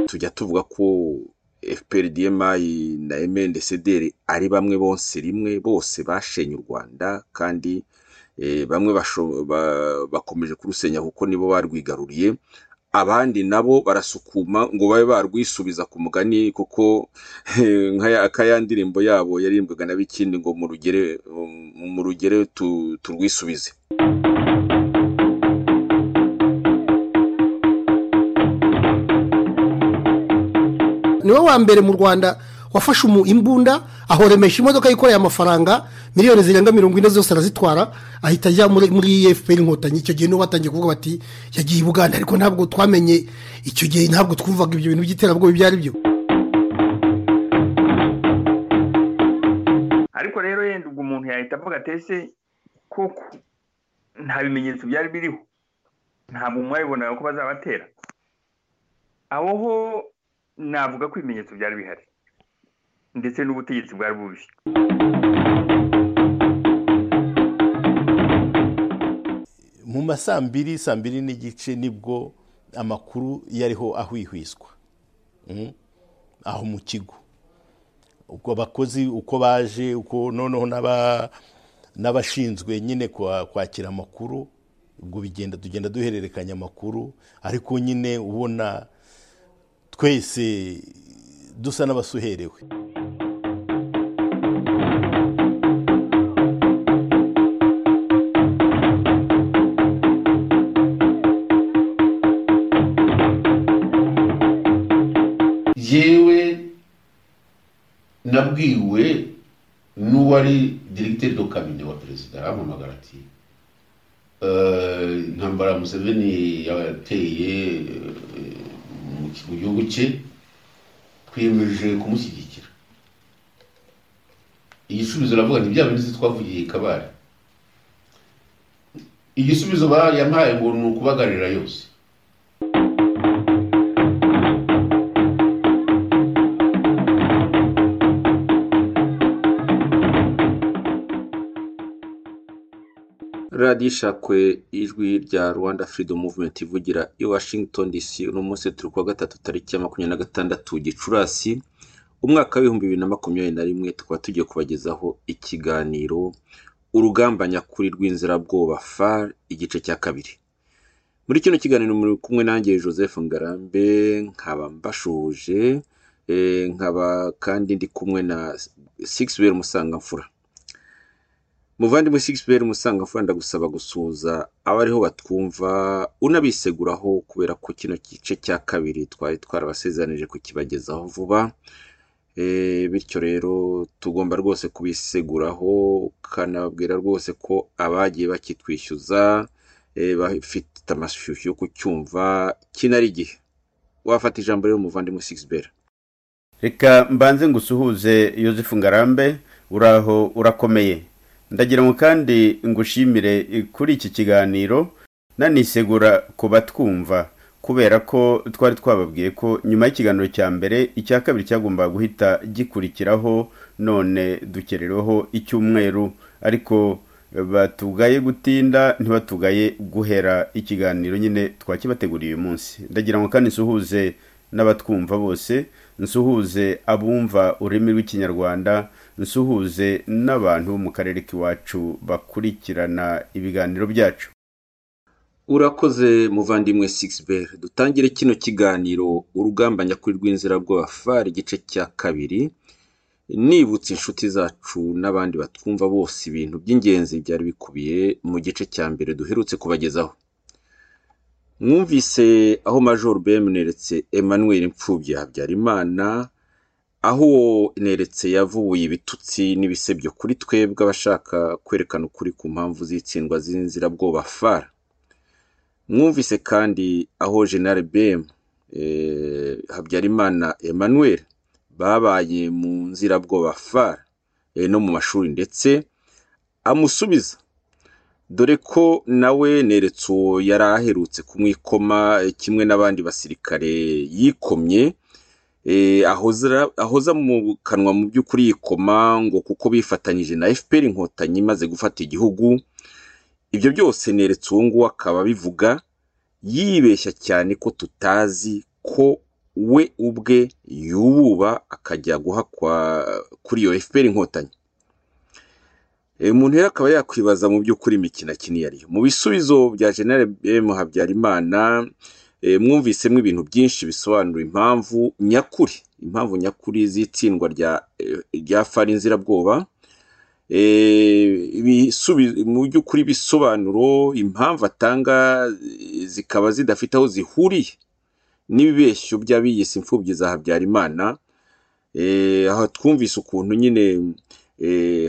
tujya tuvuga ko efuperi diyemayi na emendesederi ari bamwe bose rimwe bose bashenye u Rwanda kandi bamwe bakomeje kurusenya kuko nibo barwigaruriye abandi nabo barasukuma ngo babe barwisubiza ku mugani kuko nka ya ndirimbo yabo yaririmbwaga na bikindi ngo mu rugero turwisubize niwe wa mbere mu rwanda wafashe imbunda ahoremesha imodoka yikoreye amafaranga miliyoni zirenga mirongo ine zose arazitwara ahita ajya muri efuperi inkotanyi icyo gihe nibo batangiye kuvuga bati yagiye i buganda ariko ntabwo twamenye icyo gihe ntabwo twumvaga ibyo bintu by'iterabwoba ibyo ari byo ariko rero yenda ubwo umuntu yahita avuga atese koko nta bimenyetso byari biriho ntabwo mwabibonaga ko bazabatera aho ho navuga ko ibimenyetso byari bihari ndetse n'ubutegetsi bwari bubi mu ma saa mbiri saa mbiri n'igice nibwo amakuru yariho ahwihwiswa aho mu kigo ubwo abakozi uko baje uko noneho n'abashinzwe nyine kwakira amakuru ubwo bigenda tugenda duhererekanya amakuru ariko nyine ubona twese dusa n'abasuherewe yewe nabwiwe n'uwari diregiteri do kabine wa perezida arampamagara ati intambara museveni yateye mu gihugu cye twiyemeje kumushyigikira igisubizo aravuga nti byaba ndetse twavugiye kabari igisubizo yampaye ngo ni ukubagarira yose radiyo ishakwe ijwi rya rwanda freedom movement ivugira i washington dc uno munsi turi kuwa gatatu tariki ya makumyabiri na gatandatu gicurasi umwaka w'ibihumbi bibiri na makumyabiri na rimwe tukaba tugiye kubagezaho ikiganiro urugamba nyakuri rw'inzirabwoba far igice cya kabiri muri kino kiganiro muri kumwe nanjye joseph ngarambe nkaba mbashuhuje nkaba kandi ndi kumwe na sigisiweri musangamfura muvandimwe sigisiweri musangamfura ndagusaba gusuhuza abariho batwumva unabiseguraho kubera ko kino gice cya kabiri twari twarabasezeranyije kukibagezaho vuba bityo rero tugomba rwose kubiseguraho ukanababwira rwose ko abagiye bakitwishyuza bafite amashyushyu yo kucyumva kinari igihe wafata ijambo rero muvandimwe sigisiweri reka mbanze ngusuhuze yosefu ngarambe uraho urakomeye ndagira ngo kandi ngushimire kuri iki kiganiro nanisegura ku batwumva kubera ko twari twababwiye ko nyuma y'ikiganiro cya mbere icya kabiri cyagombaga guhita gikurikiraho none dukerereho icyumweru ariko batugaye gutinda ntibatugaye guhera ikiganiro nyine twakibateguriye uyu munsi ndagira ngo kandi nsuhuze n'abatwumva bose nsuhuze abumva ururimi rw'ikinyarwanda nsuhuze n'abantu bo mu karere k'iwacu bakurikirana ibiganiro byacu urakoze muvandimwe sigisi dutangire kino kiganiro urugamba nyakuri rw'inzirabwoba fari igice cya kabiri nibutse inshuti zacu n'abandi batwumva bose ibintu by'ingenzi byari bikubiye mu gice cya mbere duherutse kubagezaho mwumvise aho major bemeretse emmanuel imfubyi habyarimana aho neretse yavubuye ibitutsi n'ibisebyo kuri twebwe abashaka kwerekana ukuri ku mpamvu z'itsindwa z'inzirabwoba fara mwumvise kandi aho jenali bm habyarimana emmanuel babaye mu nzirabwoba fara no mu mashuri ndetse amusubiza dore ko nawe neretse uwo yari aherutse kumwikoma kimwe n'abandi basirikare yikomye ahoza mu kanwa mu by'ukuri yikoma ngo kuko bifatanyije na fpr inkotanyi imaze gufata igihugu ibyo byose neretse uwo nguwo akaba abivuga yibeshya cyane ko tutazi ko we ubwe yububa akajya guha kuri iyo efuperi inkotanyi umuntu rero akaba yakwibaza mu by'ukuri imikino akiniye ariyo mu bisubizo bya jenali emu habyarimana mwumvisemo ibintu byinshi bisobanura impamvu nyakuri impamvu nyakuri z'itsindwa rya fari nzirabwoba mu by'ukuri ibisobanuro impamvu atanga zikaba zidafite aho zihuriye n'ibibeshyo by'abiyise imfubyi za habyarimana aha twumvise ukuntu nyine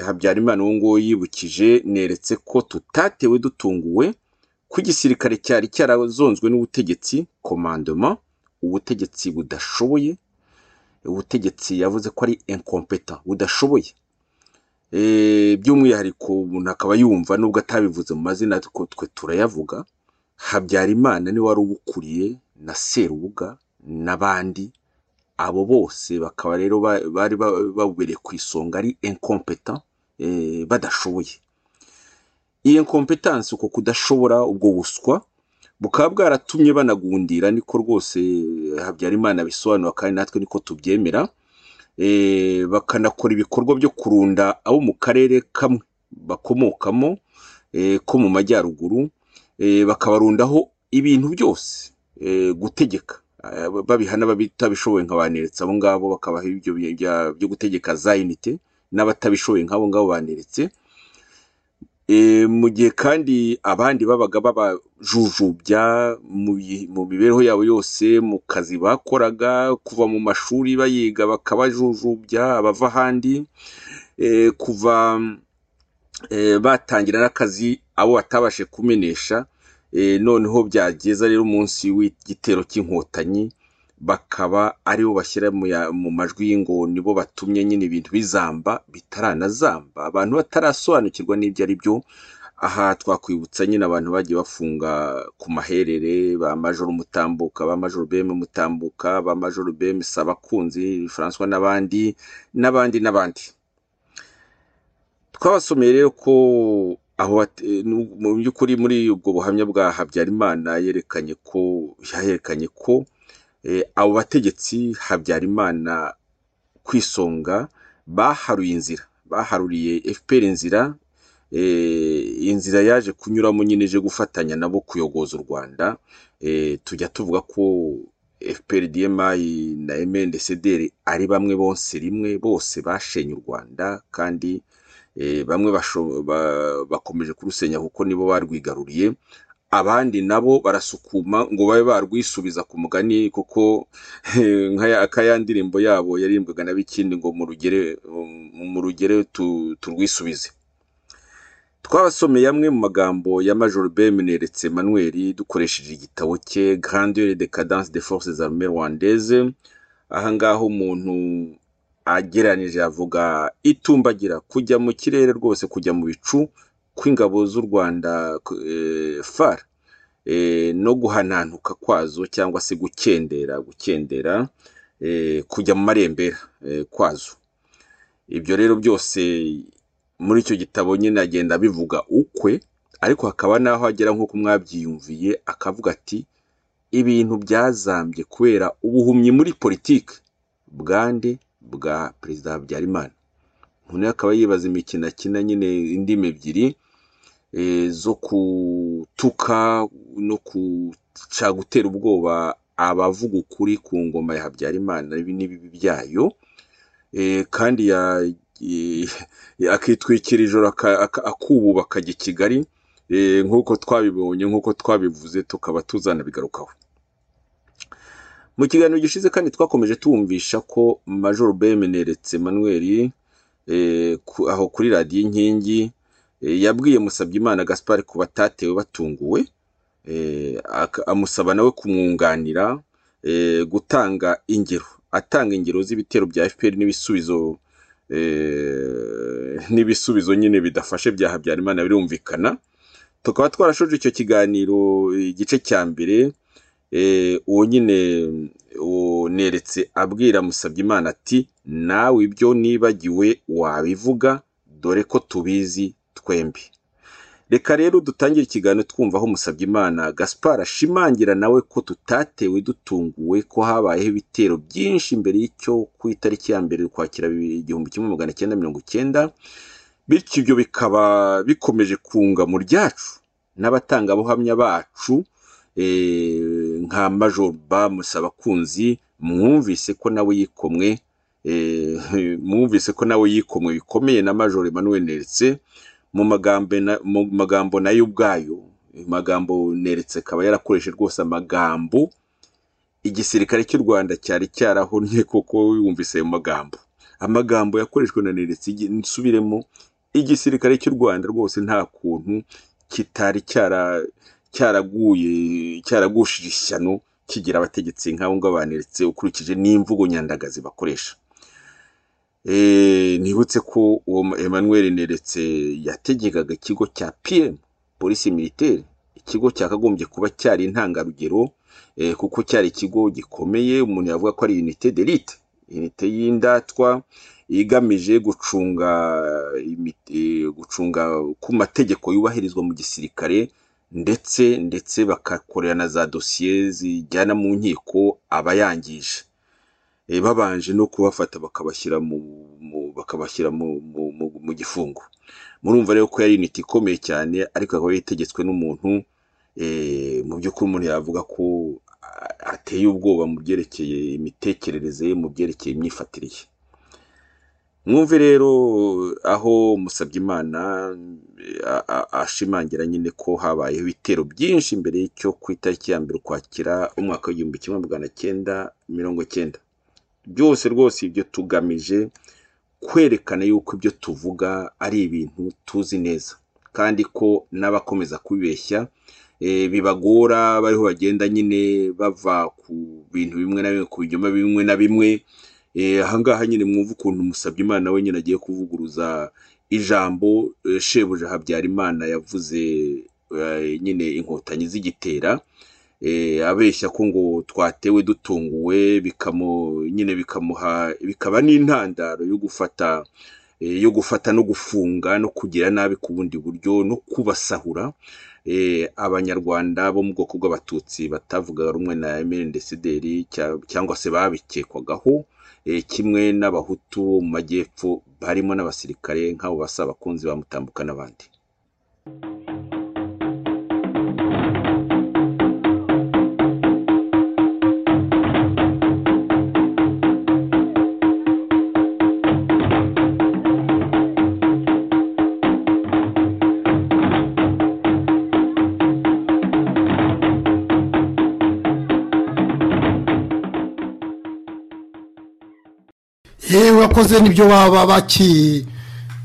habyarimana uwo nguwo yibukije neretse ko tutatewe dutunguwe ko igisirikare cyari cyarazonzwe n'ubutegetsi komandoma ubutegetsi budashoboye ubutegetsi yavuze ko ari inkompeta budashoboye by'umwihariko umuntu akaba yumva nubwo atabivuze mu mazina ariko twe turayavuga habyarimana niwe wari ubukuriye na serubuga n'abandi abo bose bakaba rero bari babubereye ku isonga ari inkompeta badashoboye iyi kompetansi uko kudashobora ubwo buswa bukaba bwaratumye banagundira niko rwose habyarimana bisobanura kandi natwe niko tubyemera bakanakora ibikorwa byo kurunda abo mu karere kamwe bakomokamo ko mu majyaruguru bakabarundaho ibintu byose gutegeka babihana batabishoboye nka baneretse abo ngabo bakabaha ibyo byo gutegeka za inite n'abatabishoboye nk'abo ngabo baneretse mu gihe kandi abandi babaga babajujubya mu mibereho yabo yose mu kazi bakoraga kuva mu mashuri bayiga bakabajujubya abava ahandi kuva batangira n'akazi abo batabashe kumenesha noneho byageza rero munsi w'igitero cy'inkotanyi bakaba aribo bashyira mu majwi y'ingoni bo batumye nyine ibintu bizamba bitaranazamba abantu batarasobanukirwa n'ibyo ari byo aha twakwibutsa nyine abantu bagiye bafunga ku maherere ba majoro mutambuka ba majoro beme mutambuka ba majoro beme sabakunzi francois n'abandi n'abandi n'abandi twabasomeye rero ko aho mu by'ukuri muri ubwo buhamya bwa habyarimana yerekanye ko yaherekanye ko abo bategetsi habyarimana ku isonga baharuye inzira baharuriye fpr inzira inzira yaje kunyuramo nyine ije gufatanya nabo kuyogoza u rwanda tujya tuvuga ko fpr dmi na mndcdr ari bamwe bonse rimwe bose bashenye u rwanda kandi bamwe bakomeje kurusenya kuko nibo barwigaruriye abandi nabo barasukuma ngo babe barwisubiza ku mugani kuko nk'aya ndirimbo yabo yarimbwaga na bikindi ngo mu rugere turwisubize twabasomeye amwe mu magambo ya major bemeneretse manuel dukoresheje igitabo cye grandeur de cadence de forces armées rwandaises ahangaha umuntu agereranije avuga itumbagira kujya mu kirere rwose kujya mu bicu kw'ingabo z'u rwanda fara no guhanantuka kwazo cyangwa se gukendera gukendera kujya mu marembera kwazo ibyo rero byose muri icyo gitabo nyine agenda abivuga ukwe ariko hakaba n'aho agera nk'uko mwabyiyumviye akavuga ati ibintu byazambye kubera ubuhumyi muri politiki bwande bwa perezida habyarimana umuntu akaba yibaza imikino akina nyine indimi ebyiri zo gutuka no gutera ubwoba abavuga ukuri ku ngoma ya habyarimana n'ibibi byayo kandi akitwikira ijoro akububa akajya i kigali nk'uko twabibonye nk'uko twabivuze tukaba tuzanabigarukaho mu kiganiro gishize kandi twakomeje tuwumvisha ko major bemeneretse manuel aho kuri radiyo inkingi yabwiye Musabyimana gaspar ku batatewe batunguwe amusaba nawe kumwunganira gutanga ingero atanga ingero z'ibitero bya fpr n'ibisubizo n'ibisubizo nyine bidafashe bya habyarimana birumvikana tukaba twarashoje icyo kiganiro igice cya mbere uwo nyine neretse abwira Musabyimana ati nawe ibyo nibagiwe wabivuga dore ko tubizi twembi reka rero dutangire ikiganiro twumva aho musabye imana gaspar ashimangira nawe ko tutatewe dutunguwe ko habayeho ibitero byinshi mbere y'icyo ku itariki ya mbere ukwakira igihumbi kimwe magana cyenda mirongo icyenda bityo ibyo bikaba bikomeje kunga mu ryacu n'abatangabuhamya bacu eh, nka major bamusa abakunzi mwumvise ko nawe yikomwe eh, mwumvise ko nawe yikomwe bikomeye na major emmanuel neretse mu magambo na- mu magambo nayo ubwayo ayo magambo neretse akaba yarakoreshe rwose amagambo igisirikare cy'u rwanda cyari cyarahonye koko yumvise ayo magambo amagambo yakoreshwe na neretse igi- nsubiremo igisirikare cy'u rwanda rwose nta kuntu kitari cyara cyaraguye cyaragushije ishyano kigira abategetsi nk'abo ngabo baneretse ukurikije n'imvugo nyandagazi bakoresha Eh, nibutse ko uwo mu- Emmanuel Neretse yategekaga ikigo cya PM polisi militaire ikigo cyakagombye kuba cyari intangarugero eh, kuko cyari ikigo gikomeye umuntu yavuga ko ari unité d'élite unité y'indatwa igamije gucunga imi- eh, gucunga ku mategeko yubahirizwa mu gisirikare ndetse ndetse bakakorera na za dosiye zijyana mu nkiko abayangije eh, babanje no kubafata bakabashyira mu mu- bakabashyira mu mu- mu- mu gifungo murumva rero ko yari initi ikomeye cyane ariko akaba yitegetswe n'umuntu eh, mu by'ukuri umuntu yavuga ko a- ateye ubwoba mu byerekeye imitekerereze ye mu byerekeye imyifatire ye mwumve rero aho Musabyimana eh, a- a- ashimangira nyine ko habayeho ibitero byinshi mbere y'icyo ku itariki ya mbere ukwakira umwaka w'igihumbi kimwe magana cyenda mirongo cyenda byose rwose ibyo tugamije kwerekana yuko ibyo tuvuga ari ibintu tuzi neza kandi ko n'abakomeza kubibeshya eh, bibagora bariho bagenda nyine bava ku bintu bimwe na bimwe ku binyoma bimwe na bimwe Eh, ahangaha nyine mwumva ukuntu musabye imana we nyine agiye kuvuguruza ijambo eh, shebuja habyarimana yavuze eh, nyine inkotanyi zigitera eh, abeshya ko ngo twatewe dutunguwe bikamu nyine bikamuha bikaba n'intandaro yo gufata eh, yo gufata no gufunga no kugira nabi ku bundi buryo no kubasahura eh, abanyarwanda bo mu bwoko bw'abatutsi batavugaga rumwe na MNDCDR cya- cyangwa se babikekwagaho eh, kimwe n'abahutu bo mu majyepfo barimo n'abasirikare nk'abo basa abakunzi bamutambuka n'abandi yewe wakoze n'ibyo baba baki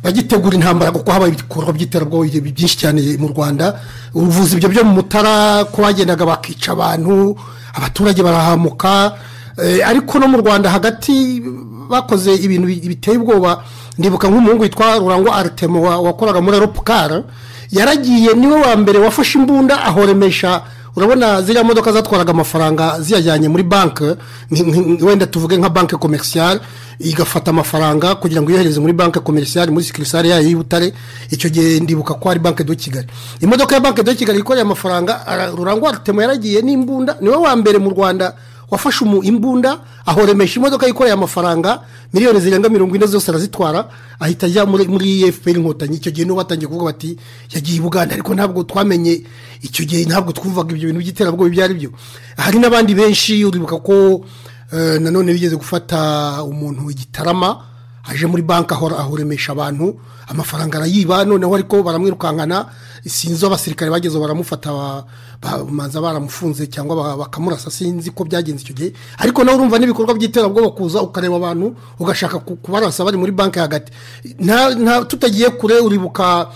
bagitegura intambara kuko habaye ibikorwa by'iterabwoba byinshi cyane mu rwanda ubuvuzi ibyo byo mu mutara ko bagendaga bakica abantu abaturage barahamuka eh, ariko no mu rwanda hagati bakoze ibintu bi- biteye ubwoba ndibuka nk'umuhungu witwa rurangwa aritemo wa- wakoraga muri aropukara yaragiye niwe wa mbere wafashe imbunda ahoremesha urabona ziriya modoka zatwaraga amafaranga ziyajyanye muri banki ni- ni- wenda tuvuge nka banki komerisiyare igafata amafaranga kugira ngo iyohereze muri banki komerisiyare muri sikirisare yayo y'i butare icyo gihe ndibuka ko ari banki do kigali imodoka ya banki do kigali yikoreye amafaranga ara- rurangwa rutemo yaragiye n'imbunda niwe wa mbere mu rwanda wafashe umu- imbunda ahoremesha imodoka yikoreye amafaranga miliyoni zirenga mirongo ine zose arazitwara ahita ajya muri muri efuperi inkotanyi icyo gihe nibo batangiye kuvuga bati yagiye i buganda ariko ntabwo twamenye icyo gihe ntabwo twumvaga ibyo bintu by'iterabwoba ibyo ari byo hari n'abandi benshi uribuka ko eh, nanone bigeze gufata umuntu igitarama aje muri banki ahora ahoremesha abantu amafaranga arayiba noneho ariko baramwirukankana sinzi abasirikare bageze baramufata ba- ba- bamanza baramufunze cyangwa ba- bakamurasa sinzi ko byagenze icyo gihe ariko nawe urumva n'ibikorwa by'iterabwoba kuza ukareba abantu ugashaka ku- kubarasa bari muri banki hagati Nta- nta- tutagiye kure uribuka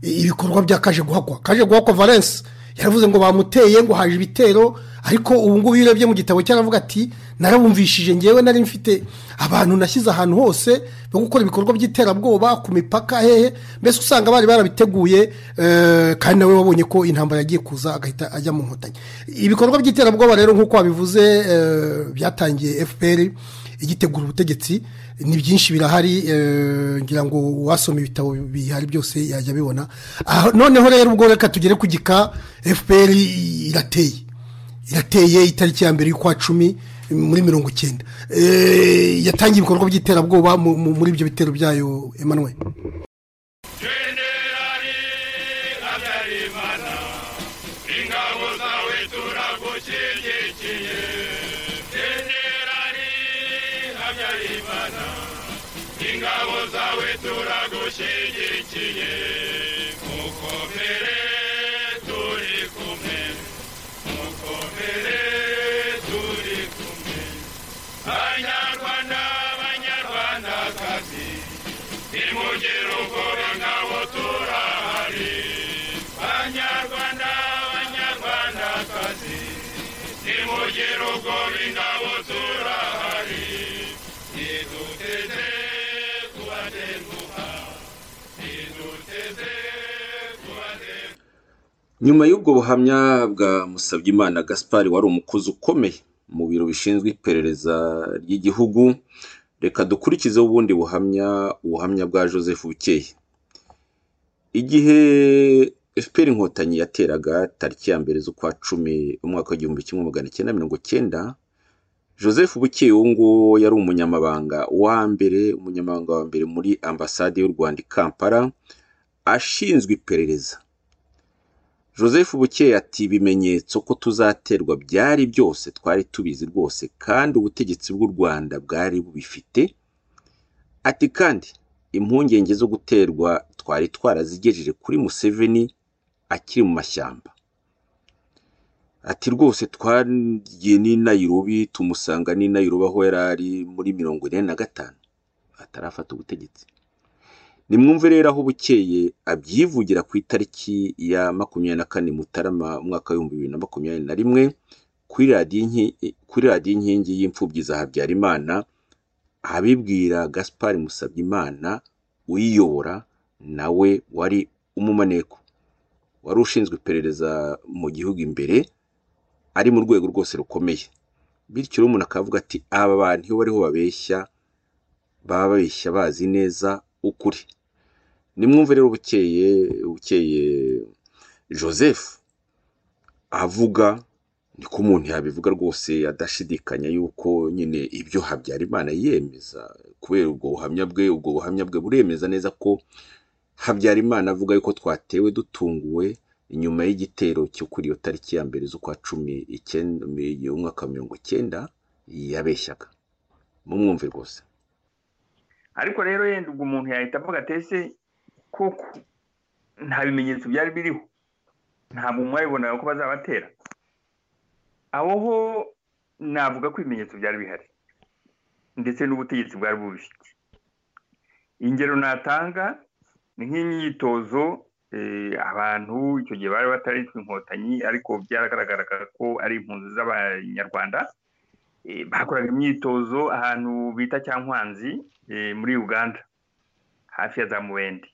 ibikorwa bya kaje guhakwa kaje guhakwa valence yaravuze ngo bamuteye ngo haje ibitero ariko ubu ngubu iyo urebye mu gitabo cyaravuga ati narabumvishije ngewe nari mfite abantu nashyize ahantu hose bo gukora ibikorwa by'iterabwoba ku mipaka hehe mbese usanga bari barabiteguye eh, kandi nawe wabonye ko intambara yagiye kuza agahita ajya mu nkotanyi ibikorwa by'iterabwoba rero nk'uko wabivuze eh, byatangiye fpr igitegura ubutegetsi ni byinshi birahari eh, ngira ngo uwasoma ibitabo bihari byose yajya abibona Aha- noneho rero ubwo reka tugere ku gika fpr irateye irateye itariki ya mbere y'ukwa cumi muri mirongo icyenda Eh, yatangiye ibikorwa by'iterabwoba mu- mu- muri ibyo bitero byayo emmanuel nyuma y'ubwo buhamya bwa musabyimana gaspari wari umukozi ukomeye mu biro bishinzwe iperereza ry'igihugu reka dukurikizeho ubundi buhamya ubuhamya bwa joseph bukeye igihe fpr inkotanyi yateraga tariki ya mbere z'ukwa cumi umwaka w'igihumbi kimwe magana cyenda mirongo cyenda joseph bukeye uwo nguwo yari umunyamabanga wa mbere umunyamabanga wa mbere muri ambasade y'u rwanda i kampala ashinzwe iperereza joseph bukeye ati ibimenyetso ko tuzaterwa byari byose twari tubizi rwose kandi ubutegetsi bw'u rwanda bwari bubifite ati kandi impungenge zo guterwa twari twarazigejeje kuri museveni akiri mu mashyamba ati rwose twagiye n'i nayirobi tumusanga n'i nayirobi aho yari ari muri mirongo ine na gatanu atarafata ubutegetsi nimwumve rero aho bukeye abyivugira ku itariki ya makumyabiri na kane mutarama umwaka w'ibihumbi bibiri na makumyabiri na rimwe kuri radiyo inki- kuri radiyo inkingi y'imfubyi za habyarimana abibwira gaspari musabyimana uyiyobora nawe wari umumaneko wari ushinzwe iperereza mu gihugu imbere ari mu rwego rwose rukomeye bityo rero umuntu akavuga ati aba bantu iyo bariho babeshya baba babeshya bazi neza ukuri nimwumve rero bukeye bukeye joseph avuga niko umuntu yabivuga rwose adashidikanya yuko nyine ibyo habyarimana yiyemeza kubera ubwo buhamya bwe ubwo buhamya bwe buremeza neza ko habyarimana avuga yuko twatewe dutunguwe inyuma y'igitero cyo kuri iyo tariki ya mbere z'ukwa cumi icyenda umwaka wa mirongo icyenda yabeshyaga mumwumve rwose ariko rero yenda ubwo umuntu yahita avuga ati ese koko nta bimenyetso byari biriho ntabwo mwabibonaga ko bazabatera aho ho navuga ko ibimenyetso byari bihari ndetse n'ubutegetsi bwari bubifite ingero natanga ni nk'imyitozo eh, abantu icyo gihe bari bataritwa inkotanyi ariko byaragaragaraga ko ari impunzi z'abanyarwanda eh, bakoraga imyitozo ahantu bita cyankwanzi eh, muri uganda hafi ya za muwende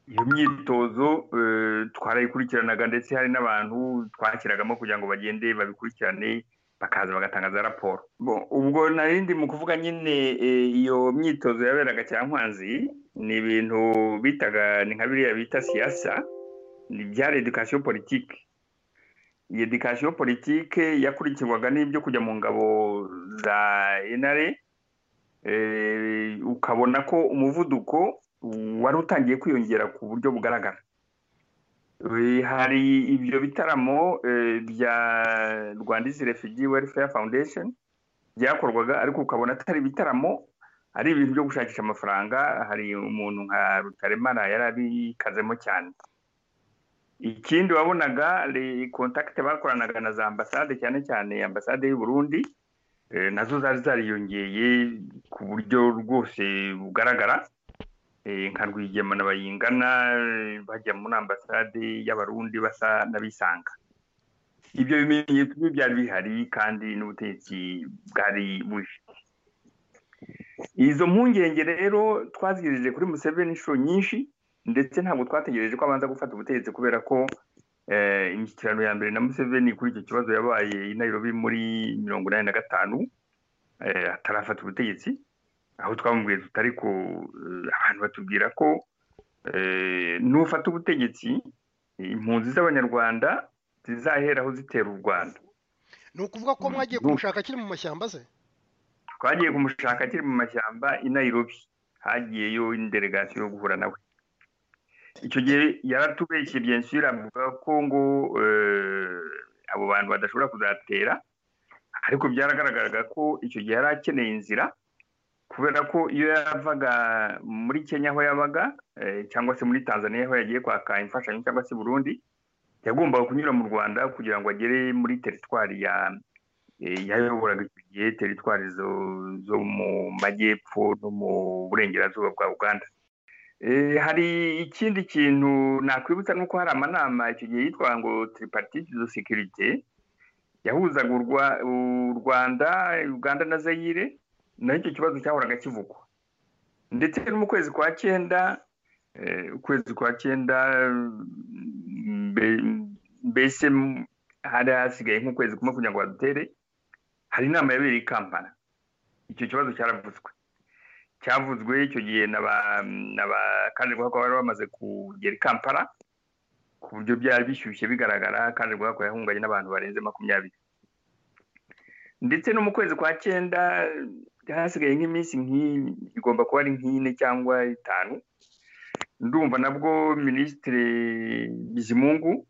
iyo myitozo eh, twarayikurikiranaga ndetse hari n'abantu twakiragamo kugira ngo bagende babikurikirane bakaza bagatanga za raporo Bo- ubwo narindi mu kuvuga nyine eh, iyo myitozo yaberaga cyankwanzi ni ibintu bitaga ni nka biriya bita siyasa ni byari edikasiyo politike iyi edikasiyo politike yakurikirwaga n'ibyo kujya mu ngabo za enare eh, ukabona ko umuvuduko wari utangiye kwiyongera ku buryo bugaragara Eh, hari ibyo bitaramo eh, bya rwanda izi refugee welfare foundation byakorwaga ariko ukabona atari ibitaramo ari ibintu byo gushakisha amafaranga hari umuntu nka rutaremara yari abikazemo cyane ikindi wabonaga le- kontakite bakoranaga na za ambasade cyane cyane ambasade y'u burundi eh, nazo zari zariyongeye ku buryo rwose bugaragara eh, nka rwigema na bayingana eh, bajya muri ambasade y'abarundi basa n'abisanga ibyo bimenyetso byo byari bihari kandi n'ubutegetsi bwari bubifite izo mpungenge rero twazigejeje kuri museveni inshuro nyinshi ndetse ntabwo twategereje ko abanza gufata ubutegetsi kubera ko eh, imishyikirano ya mbere na museveni kuri icyo kibazo yabaye i nairobi muri mirongo inani na gatanu eh, atarafata ubutegetsi aho twamubwiye tutari ku eh, abantu batubwira ko eh, nufata ubutegetsi impunzi z'abanyarwanda zizaheraho zitera u rwanda ni ukuvuga ko mwagiye kumushaka akiri mu mashyamba se twagiye kumushaka akiri mu mashyamba i nairobi hagiyeyo indelegasiyo yo guhura nawe icyo gihe yaratubeshye byinshi avuga ko ngo eh, abo bantu badashobora kuzatera ariko byaragaragaraga ko icyo gihe yari akeneye inzira kubera ko iyo yavaga muri kenya aho yabaga eh, cyangwa se muri tanzania aho yagiye kwaka imfashanyo cyangwa se burundi yagombaga kunyura mu rwanda kugira ngo agere muri teritwari ya eh, yayoboraga icyo gihe teritwari zo- zo mu majyepfo no mu burengerazuba bwa uganda Eh, hari ikindi kintu nakwibutsa ni uko hari amanama icyo gihe yitwa ngo tripartite de sécurité yahuzaga u Rwa- u rwanda uganda na zayire naho icyo kibazo cyahoraga kivugwa ndetse no mu kwezi kwa cyenda eh, ukwezi kwa cyenda mbe- mbese m- hari hasigaye nk'ukwezi kumwe kugira ngo badutere hari inama yabereye i kampala icyo kibazo cyaravuzwe cyavuzwe icyo gihe na ba na ba kandi guhakwa bari bamaze kugera i kampala ku buryo byari bishyushye bigaragara kandi guhakwa yahunganye n'abantu barenze makumyabiri ndetse no mu kwezi kwa cyenda hasigaye nk'iminsi nk'i- igomba kuba ari nk'ine cyangwa itanu ndumva nabwo minisitiri bizimungu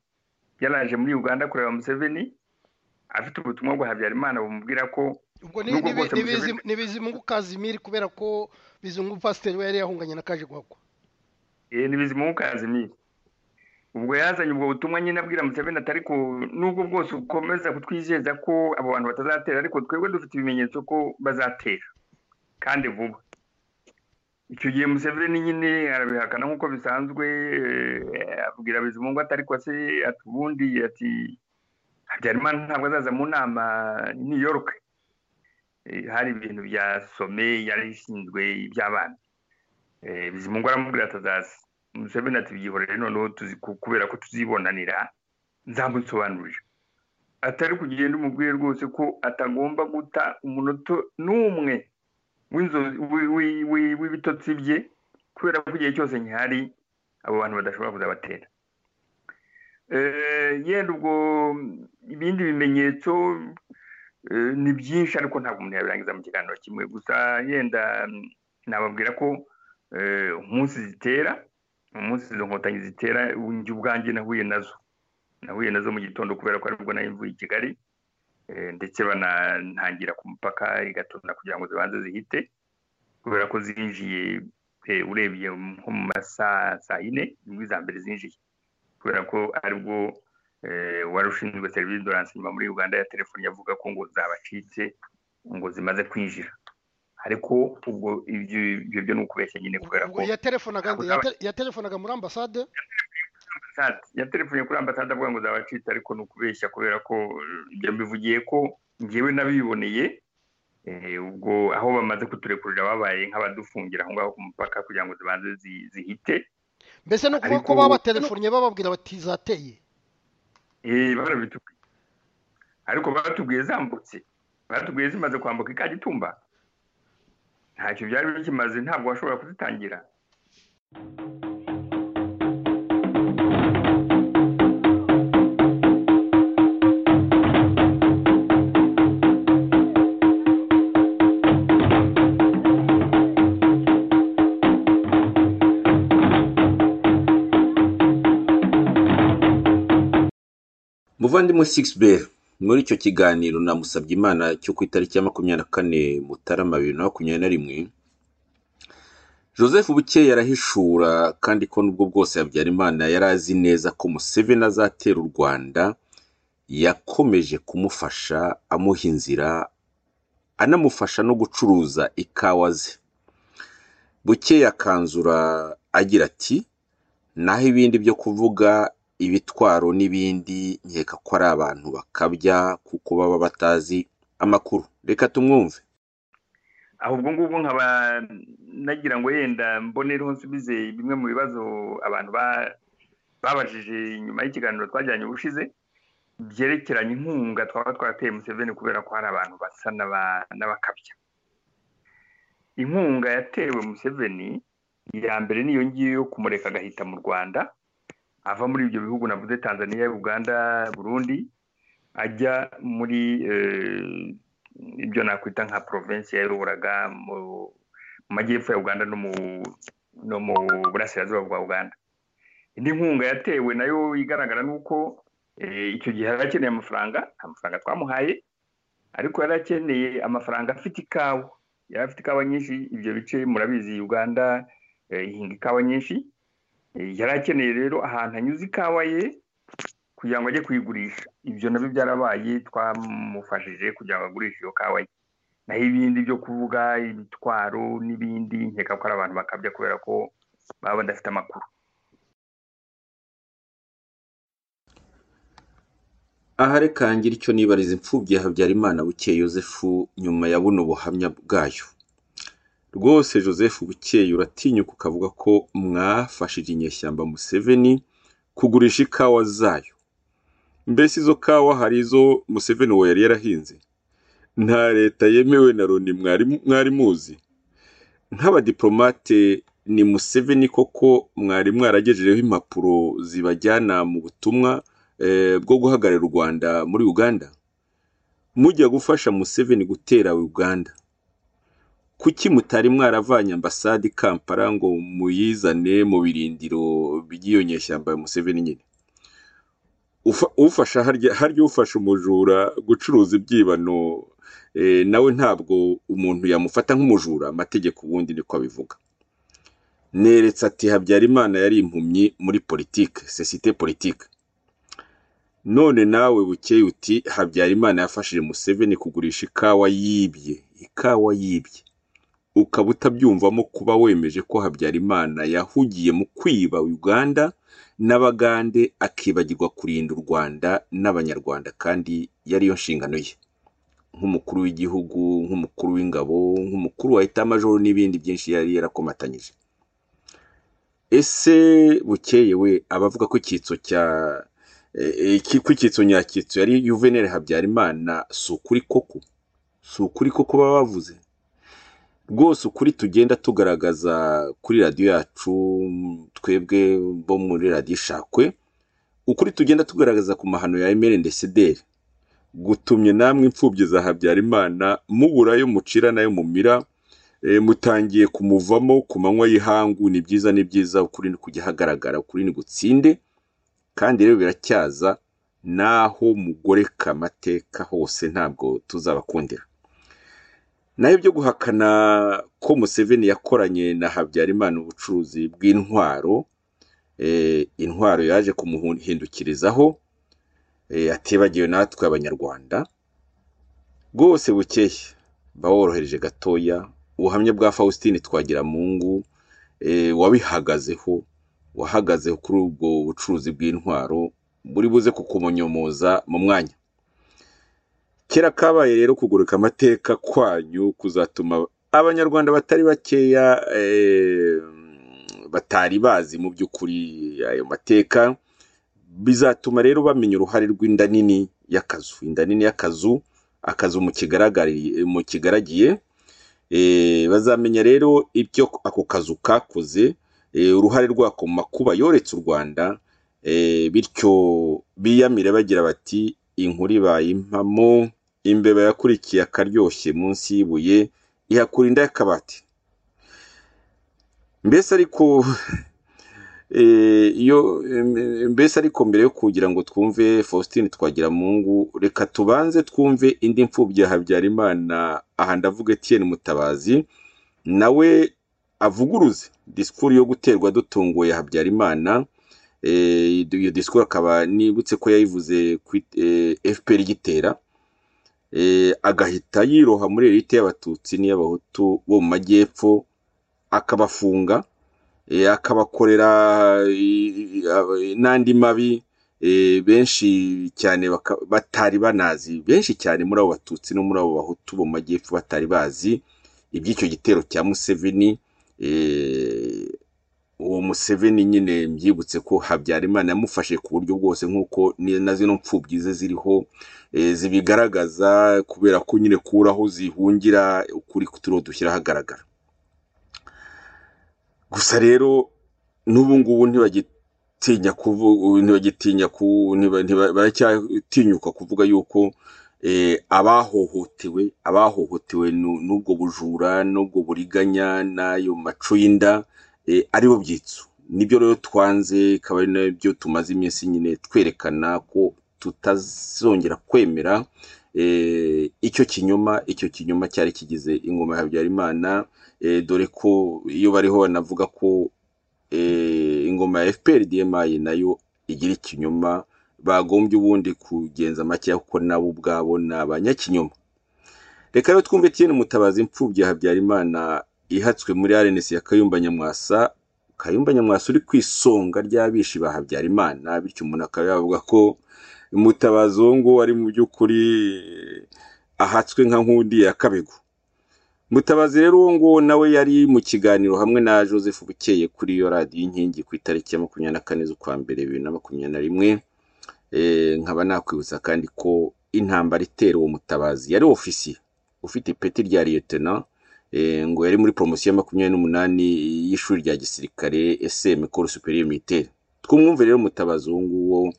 yaraje muri uganda kureba museveni afite ubutumwa bwa habyarimana bumubwira ko ubwo ni- Nubwo ni- bwose ni mugize- Bizimu- ni bizimungu kazimiri kubera ko bizimungu pasiteri we yari yahunganye na kaje guhakwa Eh, ni bizimungu kazimiri ubwo yazanye ubwo butumwa nyine abwira museveni atari ku nubwo bwose ukomeza kutwizeza ko abo bantu batazatera ariko twebwe dufite ibimenyetso ko bazatera kandi vuba icyo gihe museveni nyine arabihakana nk'uko bisanzwe eh, abwira bizimungu atari ko se ati ubundi ati habyarimana ntabwo azaza mu nama i new york Eh, hari ibintu bya some yari ishinzwe iby'abana Eh, bizimungu aramubwira atazaza museveni ati byihorere noneho tuzi- ku- kubera ko tuzibonanira nzamusobanurira atari kugenda umubwiye rwose ko atagomba guta umunota n'umwe w'inzo- wi- wi- wi- w'ibitotsi bye kubera ko igihe cyose nkihari abo bantu badashobora kuzabatera Eh, yenda ubwo ibindi bimenyetso eh, ni byinshi ariko ntabwo umuntu yabirangiza mu kiganiro kimwe gusa yenda mm, nababwira ko eh, umunsi zitera umunsi izo nkotanyi zitera njye ubwanjye nahuye nazo nahuye nazo mu gitondo kubera ko aribwo nari mvuye i kigali eh, ndetse banantangira ku mupaka igatunda kugira ngo zibanze zihite kubera ko zinjiye eh, urebye nko mu masaa saa yine nibwo iza mbere zinjiye kubera ko aribwo eh, wari ushinzwe serivisi do ransiyonima muri uganda ya telefoni yavuga ko ngo zabacitse ngo zimaze kwinjira ariko ubwo ibyo ibyo byo ni ukubeshya nyine kubera ko ubwo yatelefonaga nde? Akaba- Yate- yatelefonaga muri ambasade ambasade yatelefone kuri ambasade avuga ngo zabacitse ariko ni ukubeshya kubera ko eh, ibyo mbivugiye ko ngewe nabiboneye eh, ubwo aho bamaze kuturekurira babaye nk'abadufungira aho ngaho ku mupaka kugira ngo zibanze zi- zihite mbese ni ukuvuga ko Ariko- babatelefonnye bababwira bati zateye Eh, barabitubwiye ariko batubwiye zambutse batubwiye zimaze kwambuka ikagitumba ntacyo byari bikimaze ntabwo washobora kuzitangira muvandimwe sixbel muri icyo kiganiro namusabye imana cyo ku itariki ya makumyabiri na kane mutarama bibiri na makumyabiri na rimwe joseph bukeye arahishura kandi ko n'ubwo bwose habyarimana yari azi neza ko museveni azatera u rwanda yakomeje kumufasha amuha inzira anamufasha no gucuruza ikawa ze bukeye akanzura agira ati naho ibindi byo kuvuga ibitwaro n'ibindi nkeka ko ari abantu bakabya kuko baba batazi amakuru reka tumwumve aho ubwo ngubwo nkaba nagira ngo yenda mbonereho nsubize bimwe mu bibazo abantu ba- babajije nyuma y'ikiganiro twajyanye ubushize byerekeranye inkunga twaba twarateye museveni kubera ko hari abantu basa n'abakabya inkunga yatewe museveni iya mbere niyo ngiyo yo kumureka agahita mu rwanda ava muri ibyo bihugu navuze tanzania uganda burundi ajya muri ibyo nakwita nka provinsi yaruburaga mu majyepfo ya uganda no mu burasirazuba bwa uganda indi nkunga yatewe nayo igaragara ni uko icyo gihe yari akeneye amafaranga nta mafaranga twamuhaye ariko yari akeneye amafaranga afite ikawa yari afite ikawa nyinshi ibyo bice murabizi uganda ihinga ikawa nyinshi yari akeneye rero ahantu anyuze ikawa ye kugira ngo ajye kuyigurisha ibyo nabyo byarabaye twamufashije kugira ngo agurishe iyo kawa ye naho ibindi byo kuvuga imitwaro n'ibindi nkeka ko ari abantu bakabya kubera ko baba badafite amakuru aha reka ngire icyo nibariza imfubyi ya habyarimana bukeye yosefu nyuma ya buno buhamya bwayo rwose Joseph bukeye uratinyuka ukavuga ko mwafashije inyeshyamba museveni kugurisha ikawa zayo mbese izo kawa hari izo museveni we yari yarahinze nta leta yemewe na loni mwari muzi nk'abadiplomate ni museveni koko mwari mwaragejejeho impapuro zibajyana mu butumwa bwo guhagararira u rwanda muri uganda mujya gufasha museveni gutera uganda kuki mutari mwaravanye ambasade kampala ngo muyizane mu birindiro by'iyo nyeshyamba ya museveni nyine ufasha harya ufasha umujura gucuruza ibyibano nawe ntabwo umuntu yamufata nk'umujura amategeko ubundi niko abivuga neretse ati habyarimana yari impumyi muri politike sosiyete politike none nawe bukeye uti habyarimana yafashije museveni kugurisha ikawa yibye ikawa yibye ukaba utabyumvamo kuba wemeje ko habyarimana yahugiye mu kwiba uganda n'abagande akibagirwa kurinda u rwanda n'abanyarwanda kandi yariyo nshingano ye nk'umukuru w'igihugu nk'umukuru w'ingabo nk'umukuru wa etamajoro n'ibindi byinshi yari yarakomatanyije ese bukeye we abavuga ko icyitso cya kw'icyitso nyakitso yari yuveneri habyarimana si ukuri koko si ukuri koko baba bavuze rwose ukuri tugenda tugaragaza kuri radiyo yacu twebwe bo muri radiyo ishakwe ukuri tugenda tugaragaza ku mahano ya emeli ndesideri gutumye namwe imfubyi za habyarimana mubura ayo mucira nayo mumira mutangiye kumuvamo ku manywa y'ihangu ni byiza ni byiza ukuri ni kujya hagaragara ukuri ni gutsinde kandi rero biracyaza n'aho mugoreka amateka hose ntabwo tuzabakundira nayo byo guhakana ko museveni yakoranye na habyarimana ubucuruzi bw'intwaro intwaro yaje kumuhindukirizaho atibagiwe natwe abanyarwanda rwose bukeye baworohereje gatoya ubuhamya bwa faustin twagiramungu wabihagazeho wahagazeho kuri ubwo bucuruzi bw'intwaro buri buze kukumonyomoza mu mwanya kera kabaye rero kugurika amateka kwanyu kuzatuma abanyarwanda batari bakeya batari bazi mu by'ukuri ayo mateka bizatuma rero bamenya uruhare rw'inda nini y'akazu inda nini y'akazu akazu mu kigaragiye bazamenya rero ibyo ako kazu kakoze uruhare rwako mu makuba yoretse u rwanda bityo biyamire bagira bati inkuru ibaye impamo imbeba yakurikiye akaryoshye munsi y'ibuye ihakura inda y'akabati mbese ariko iyo mbese ariko mbere yo kugira ngo twumve faustin twagiramungu reka tubanze twumve indi mfubyi ya habyarimana aha ndavuga etiyeni mutabazi nawe avuguruze disikuru yo guterwa dutunguye habyarimana iyo disikuru akaba nibutse ko yayivuze kuri fpr igitera agahita yiroha muri erite y'abatutsi n'iy'abahutu bo mu majyepfo akabafunga akabakorera n'andi mabi benshi cyane batari banazi benshi cyane muri abo batutsi no muri abo bahutu bo mu majyepfo batari bazi iby'icyo gitero cya museveni uwo museveni nyine mbyibutse ko habyarimana yamufashe ku buryo bwose nk'uko ni- na zino mfubyi ze ziriho eh, zibigaragaza kubera ko nyine kubura aho zihungira ukuri turiho dushyira ahagaragara gusa rero n'ubu ngubu ntibagitinya kuvuga ntibagitinya ku ntiba- ntiba- baracyatinyuka kuvuga yuko eh, abahohotewe abahohotewe nu- n'ubwo bujura n'ubwo buriganya n'ayo maco y'inda eh, aribo byitso nibyo rero twanze ikaba ari nabyo tumaze iminsi nyine twerekana ko tutazongera kwemera eh, icyo kinyoma icyo kinyoma cyari kigize ingoma ya habyarimana eh, dore ko iyo bariho banavuga ko eh, ingoma ya fpr dmi nayo igira ikinyoma bagombye ubundi kugenza makeya kuko nabo ubwabo ni abanyakinyoma reka rero twumve tiene mutabazi imfubyi ya habyarimana ihatswe muri rns ya kayumba nyamwasa kayumba nyamwasa uri ku isonga ry'abishi ba habyarimana bityo umuntu akaba yavuga ko mutabazi uwo nguwo ari mu by'ukuri ahatswe nka nkundi ya kabego mutabazi rero uwo nguwo nawe yari mu kiganiro hamwe na joseph bukeye kuri iyo radiyo inkingi ku itariki ya makumyabiri na kane z'ukwa mbere bibiri na makumyabiri na rimwe Eh, nkaba nakwibutsa kandi ko intambara itera uwo mutabazi yari ofisiye ufite ipeti rya liyetena eh, ngo yari muri poromosiyo ya makumyabiri n'umunani y'ishuri rya gisirikare eseme koro superiyo militeri twumwumve rero mutabazi uwo nguwo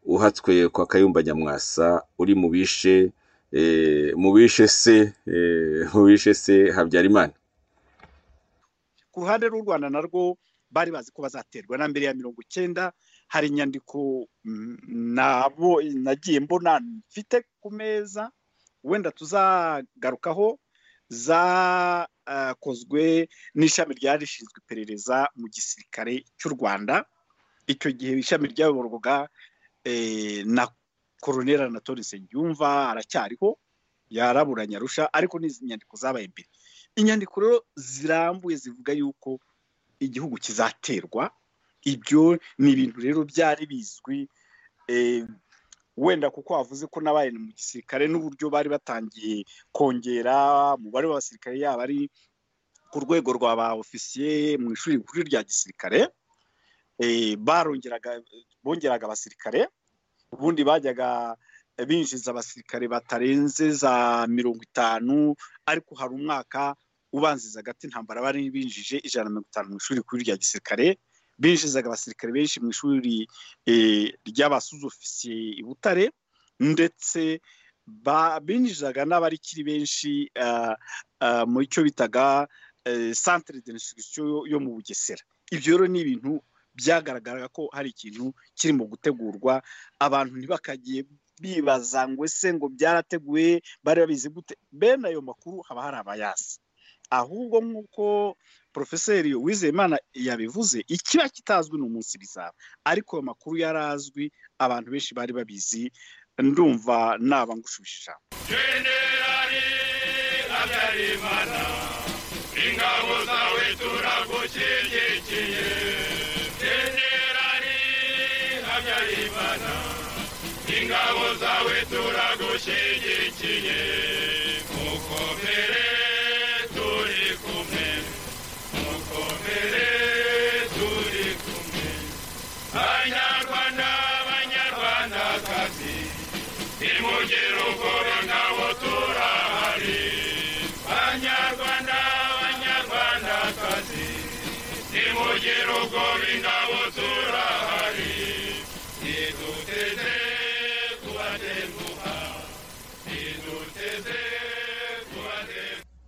uhatswe kwa kayumba nyamwasa uri mu bishe eh, mu bishe se eh, mu bishe se habyarimana ku ruhande rw'u rwanda narwo bari bazi ko bazaterwa na mbere ya mirongo icyenda hari inyandiko mm, nabo nagiye mbona mfite ku meza wenda tuzagarukaho zakozwe n'ishami ryari rishinzwe iperereza mu gisirikare cy'u rwanda icyo gihe ishami ryayoborwaga eh, na koroneri anatole nsengiyumva aracyariho yaraburanye arusha ariko ni izi nyandiko zabaye mbere inyandiko rero zirambuye zivuga yuko igihugu kizaterwa ibyo ni ibintu rero byari bizwi eh, wenda kuko wavuze ko n'abaye mu gisirikare n'uburyo bari batangiye kongera umubare w'abasirikare yaba ari ku rwego rwa ba ofisiye mu ishuri rikuru rya gisirikare eh, barongeraga bongeraga abasirikare ubundi bajyaga binjiza abasirikare batarenze za mirongo itanu ariko hari umwaka ubanziza hagati intambara bari binjije ijana na mirongo itanu mu ishuri rikuru rya gisirikare binjizaga abasirikare benshi mu ishuri eh, ry'abasuzofisiye i butare ndetse ba- binjizaga n'abarikiri benshi ah, ah, mu cyo bitaga eh, centre de instruction yo- yo mu bugesera ibyo rero ni ibintu byagaragaraga ko hari ikintu kirimo gutegurwa abantu ntibakagiye bibaza ngo ese ngo byarateguye bari babizi gute bene ayo makuru haba hari abayazi ahubwo nk'uko porofeseri wizeyimana yabivuze ikiba kitazwi ni umunsi bizaba ariko ayo makuru yarazwi abantu benshi bari babizi ndumva naba ngushubije ijambo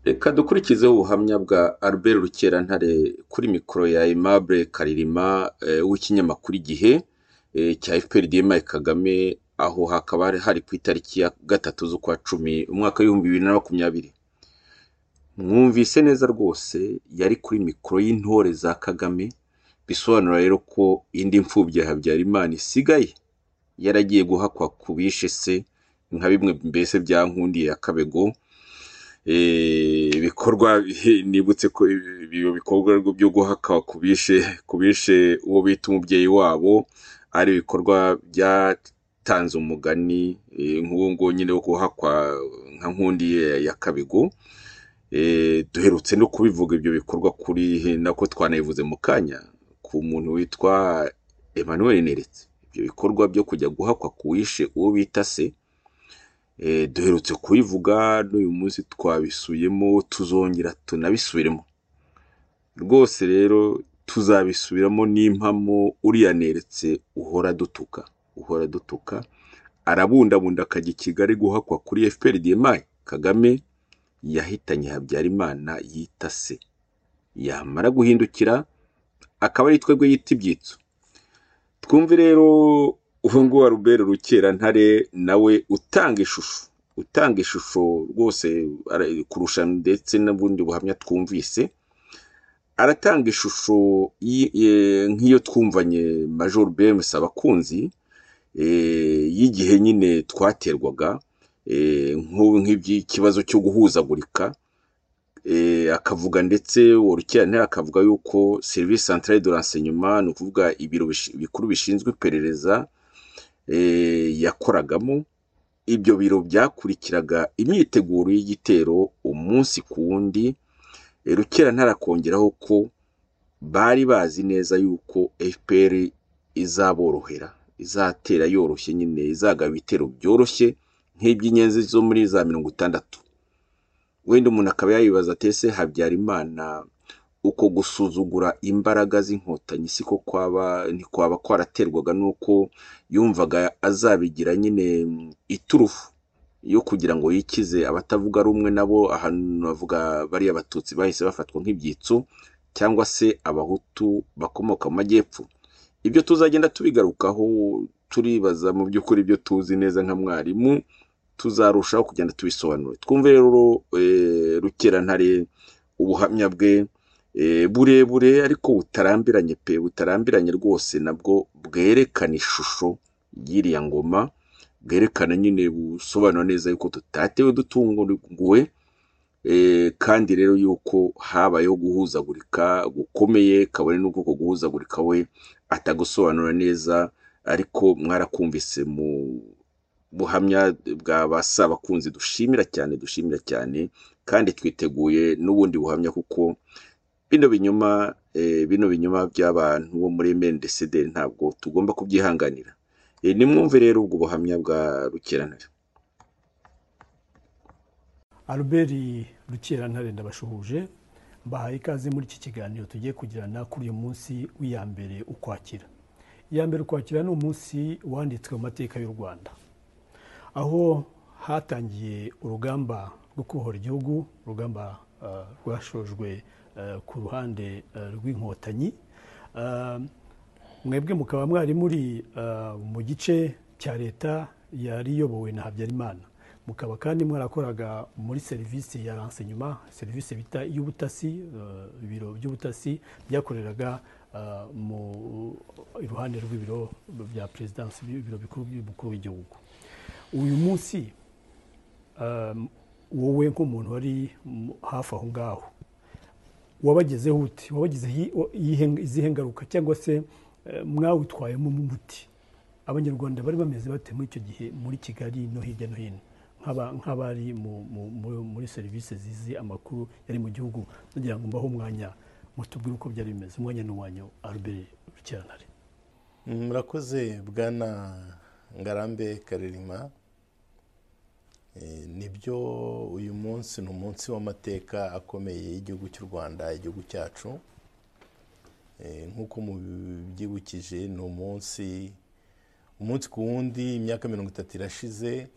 reka dukurikizeho ubuhamya bwa albert rukerantare kuri mikoro ya aimable karirima eh, w'ikinyamakuru igihe eh, cya fpr dmi kagame aho hakaba hari- hari ku itariki ya gatatu z'ukwa cumi umwaka w'ibihumbi bibiri na makumyabiri mwumvise neza rwose yari kuri mikoro y'intore za kagame bisobanura rero ko indi mfubyi ya habyarimana isigaye yaragiye guhakwa ku bishe se nka bimwe mbese bya nkundiye ya kabego eh, ibikorwa bi- nibutse ko ibi- ibyo bikorwa rwo byo guhaka kubishe kubishe uwo bita umubyeyi wabo ari ibikorwa byatanze umugani eh, nk'uwo nguwo nyine wo guhakwa nka nkundi ya- ya kabigo eh, duherutse no kubivuga ibyo bikorwa kuri nako twanabivuze mu kanya ku muntu witwa emmanuel neretse ibyo bikorwa byo kujya guhakwa ku wishe uwo bita se eh, duherutse kubivuga n'uyu munsi twabisubiyemo tuzongera tunabisubiremo rwose rero tuzabisubiramo n'impamo uriya neretse uhora dutuka uhora dutuka arabundabunda akajya i kigali guhakwa kuri fpr dmi kagame yahitanye habyarimana yita se yamara guhindukira akaba ari twebwe yita ibyitso twumve rero uwo nguwo wa rubere rukerantare nawe utanga ishusho utanga ishusho rwose ara- kurusha ndetse n'ubundi buhamya twumvise aratanga ishusho yi- ye- nk'iyo twumvanye major bemes abakunzi eh, y'igihe nyine twaterwaga eh, nk'ubu nk'iby'ikibazo cyo guhuzagurika eh, akavuga ndetse uwo rukerantare akavuga yuko serivisi centrale de renseignement ni ukuvuga ibiro bishi- bikuru bishinzwe iperereza eh, yakoragamo ibyo biro byakurikiraga imyiteguro y'igitero umunsi ku wundi Eh, rukerantare akongeraho ko bari bazi neza yuko fpr izaborohera izatera yoroshye nyine izagaba ibitero byoroshye nk'iby'inyenzi zo muri za mirongo itandatu wenda umuntu akaba yayibaza atese habyarimana uko gusuzugura imbaraga z'inkotanyi siko kwaba ntikwaba kwaraterwaga n'uko yumvaga azabigira nyine mm, iturufu yo kugira ngo yikize abatavuga rumwe nabo ahantu bavuga bariya abatutsi bahise bafatwa nk'ibyitso cyangwa se abahutu bakomoka mu majyepfo ibyo tuzagenda tubigarukaho turibaza mu by'ukuri ibyo tuzi neza nka mwarimu tuzarushaho kugenda tubisobanura twumve rero eh, rukerantare ubuhamya bwe eh, burebure ariko butarambiranye pe butarambiranye rwose nabwo bwerekana ishusho y'iriya ngoma bwerekana nyine busobanura neza yuko tutatewe dutunguwe eh, kandi rero yuko habayeho guhuzagurika gukomeye kabone n'uko uko guhuzagurika we atagusobanura neza ariko mwarakumvise mu buhamya bwa basa abakunzi dushimira cyane dushimira cyane kandi twiteguye n'ubundi buhamya kuko bino binyuma eh, bino binyuma by'abantu bo muri MNDCD ntabwo tugomba kubyihanganira Eh, nimwumve rero ubwo buhamya bwa rukerantare Albert Rukerantare ndabashuhuje mbahaye ikaze muri iki kiganiro tugiye kugirana kuri uyu munsi w'iya mbere ukwakira iya mbere ukwakira ni umunsi wanditswe mu mateka y'u rwanda aho hatangiye urugamba rwo kubohora igihugu urugamba eh, rwashojwe eh, ku ruhande eh, rw'inkotanyi Eh, mwebwe mukaba mwari muri eh, mu gice cya leta yari iyobowe na habyarimana mukaba kandi mwarakoraga muri serivisi ya renseignement serivisi bita iy'ubutasi eh, ibiro by'ubutasi byakoreraga eh, mu iruhande rw'ibiro bya perezidansi ibiro bikuru by'umukuru w'igihugu uyu munsi um, wowe nk'umuntu wari mu- hafi aho ngaho wabagezeho uti wabagezeho i- wa- iyihe- izihe ngaruka cyangwa se eh, mwawitwayemo umuti abanyarwanda bari bameze bate muri icyo gihe muri kigali no hirya no hino nk'aba- nk'abari mu- mu- mu- muri serivisi zizi amakuru yari mu gihugu nagira ngo mbaho umwanya mutubwire uko byari bimeze umwanya ni uwanyu albert rukerantare murakoze bwana ngarambe karerima Eh, nibyo uyu munsi ni umunsi w'amateka akomeye y'igihugu cy'u rwanda igihugu cyacu Eh, nk'uko mubyibukije ni umunsi umunsi ku wundi imyaka mirongo itatu irashize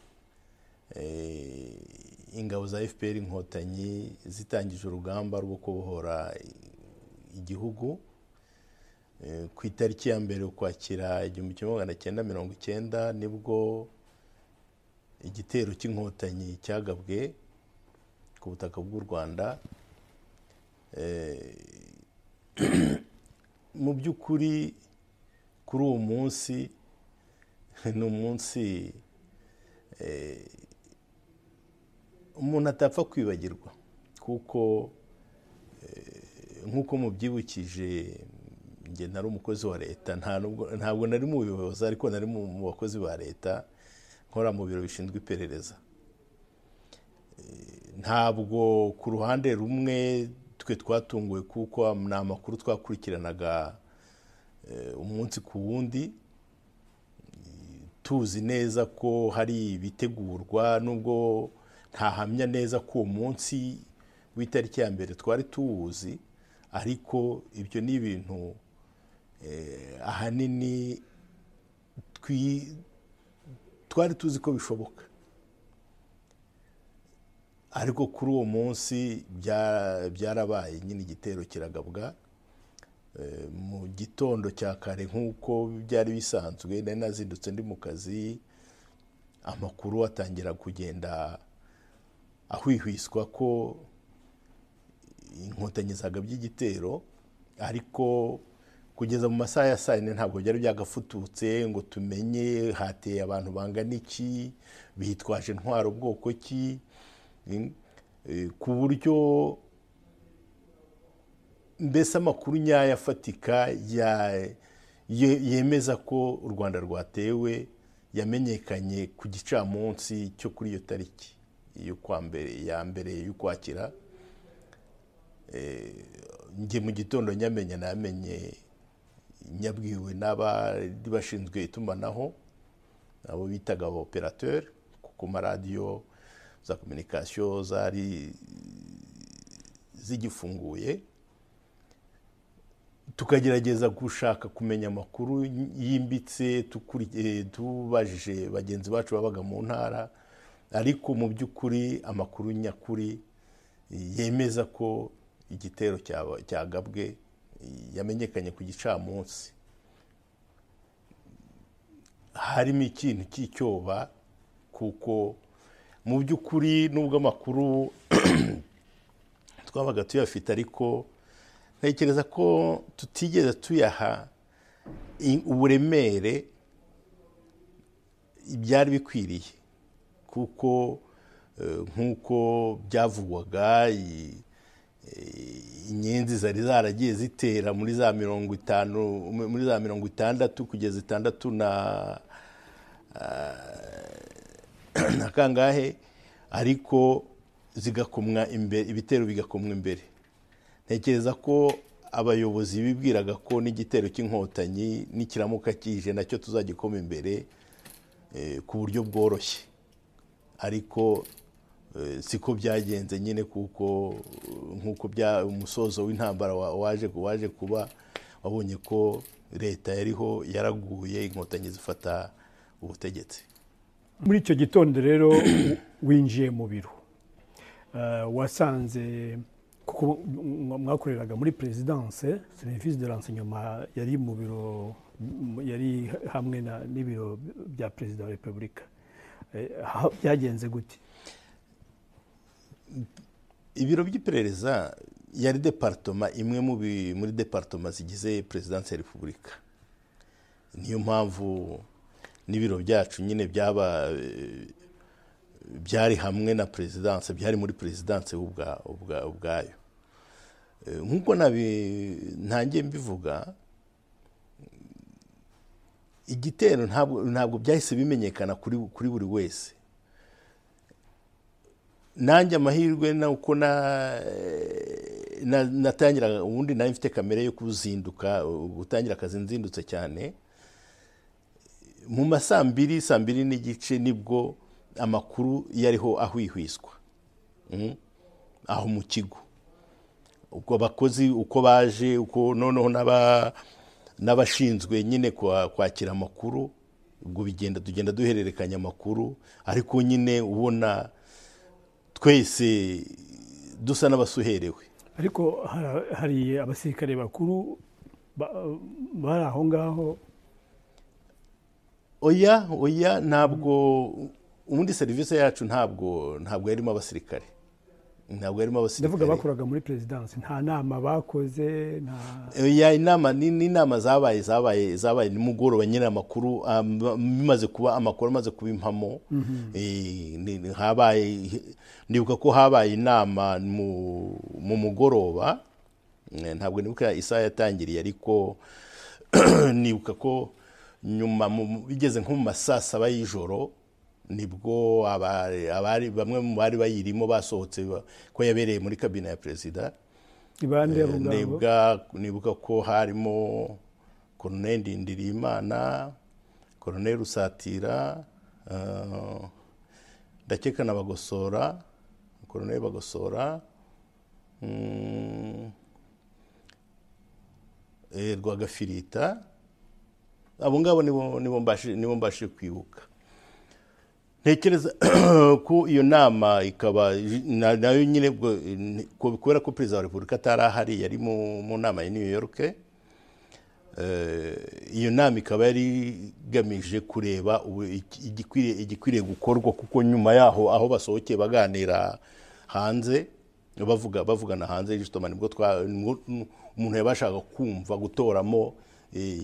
eh, ingabo za fpr inkotanyi zitangije urugamba rwo kubohora i- igihugu Eh, ku itariki ya mbere ukwakira igihumbi kimwe magana cyenda mirongo icyenda nibwo igitero cy'inkotanyi cyagabwe ku butaka bw'u rwanda Eh, mu by'ukuri kuri uwo munsi ni umunsi eh, umuntu atapfa kwibagirwa kuko nk'uko mubyibukije njye nari umukozi wa leta nta nubwo- ntabwo nari mu buyobozi ariko nari mu mu bakozi ba leta nkora mu biro bishinzwe iperereza Eh, ntabwo ku ruhande rumwe twe twatunguwe kuko am- ni amakuru twakurikiranaga umunsi ku wundi tuzi neza ko hari ibitegurwa nubwo ntahamya neza ko uwo munsi w'itariki ya mbere twari tuwuzi ariko ibyo ni ibintu ahanini twari tuzi ko bishoboka ariko kuri uwo munsi byarabaye nyine igitero kiragabwa mu gitondo cya kare nk'uko byari bisanzwe nari nazindutse ndi mu kazi amakuru atangira kugenda ahwihwiswa ko inkotanyi zagabye igitero ariko kugeza mu masaha ya saa yine ntabwo byari byagafututse ngo tumenye hateye abantu bangana iki bitwaje intwaro bwoko ki ku buryo mbese amakuru nyayo afatika yemeza ko u rwanda rwatewe yamenyekanye ku gicamunsi cyo kuri iyo tariki ya mbere y'ukwakira njye mu gitondo nyamenya namenye nyabwiwe n'abari bashinzwe itumanaho abo bitaga aba operateri ku maradiyo za kominikasiyo zari zigifunguye tukagerageza gushaka kumenya amakuru yimbitse tubajije bagenzi bacu babaga mu ntara ariko mu by'ukuri amakuru nyakuri yemeza ko igitero cyagabwe yamenyekanye ku gicamunsi harimo ikintu cy'icyoba kuko mu by'ukuri nubwo amakuru twabaga tuyafite ariko ntekereza ko tutigeze tuyaha uburemere byari bikwiriye kuko nk'uko byavugwaga inyenzi zari zaragiye zitera muri za mirongo itanu muri za mirongo itandatu kugeza itandatu na na kangahe ariko zigakomwa imbere ibitero bigakomwa imbere ntekereza ko abayobozi bibwiraga ko n'igitero cy'inkotanyi n'ikiramuka kije nacyo tuzagikoma imbere ku buryo bworoshye ariko siko byagenze nyine kuko nk'uko umusozo w'intambara waje waje kuba wabonye ko leta yariho yaraguye inkotanyi zifata ubutegetsi muri icyo gitondo rero winjiye mu biro wasanze kuko mwakoreraga muri perezidanse serivisi de renseignement yari mu biro yari hamwe n'ibiro bya perezida wa repubulika byagenze gute ibiro by'iperereza yari deparitoma imwe muri deparitoma zigize perezidanse ya repubulika niyo mpamvu n'ibiro byacu nyine byaba byari hamwe na perezidanse byari muri perezidanse ubwayo nk'uko ntangiye mbivuga igitero ntabwo byahise bimenyekana kuri buri wese nanjye amahirwe uko natangira ubundi nayo mfite kamere yo kuzinduka gutangira akazi nzindutse cyane mu ma saa mbiri saa mbiri n'igice nibwo amakuru yariho ahwihwiswa aho mu kigo ubwo abakozi uko baje uko noneho n'abashinzwe nyine kwakira amakuru ubwo bigenda tugenda duhererekanya amakuru ariko nyine ubona twese dusa n'abasuherewe ariko hari abasirikare bakuru bari aho ngaho oya oya ntabwo ubundi serivisi yacu ntabwo ntabwo yarimo abasirikare ntabwo yarimo abasirikare ndavuga bakoraga muri perezidansi nta nama bakoze nta inama ni inama zabaye zabaye zabaye nimugoroba nyine amakuru bimaze kuba amakuru amaze kuba impamo habaye ndibuka ko habaye inama mu mugoroba ntabwo nibuka isaha yatangiriye ariko nibuka ko nyuma bigeze nko mu masaa saba y'ijoro nibwo bamwe mu bari bayirimo basohotse ko yabereye muri kabine ya perezida nibuka ko harimo koroneri ndirimana koroneri rusatira eh, ndakeka na bagosora koroneri bagosora mm, eh, rwagafirita abo ngabo nibo nibo mbashije nibo mbashije kwibuka ntekereza ko iyo nama ikaba na- nayo nyine ubwo, eh, ko- kubera ko perezida wa repubulika atari ahari yari mu mu nama ya new york Eh, iyo nama ikaba yari igamije kureba ubu- iki- igikwiriye igikwiriye gukorwa kuko nyuma yaho aho basohokeye baganira hanze bavuga bavugana hanze justement nibwo twa nibwo umuntu yabashaga kumva gutoramo eh,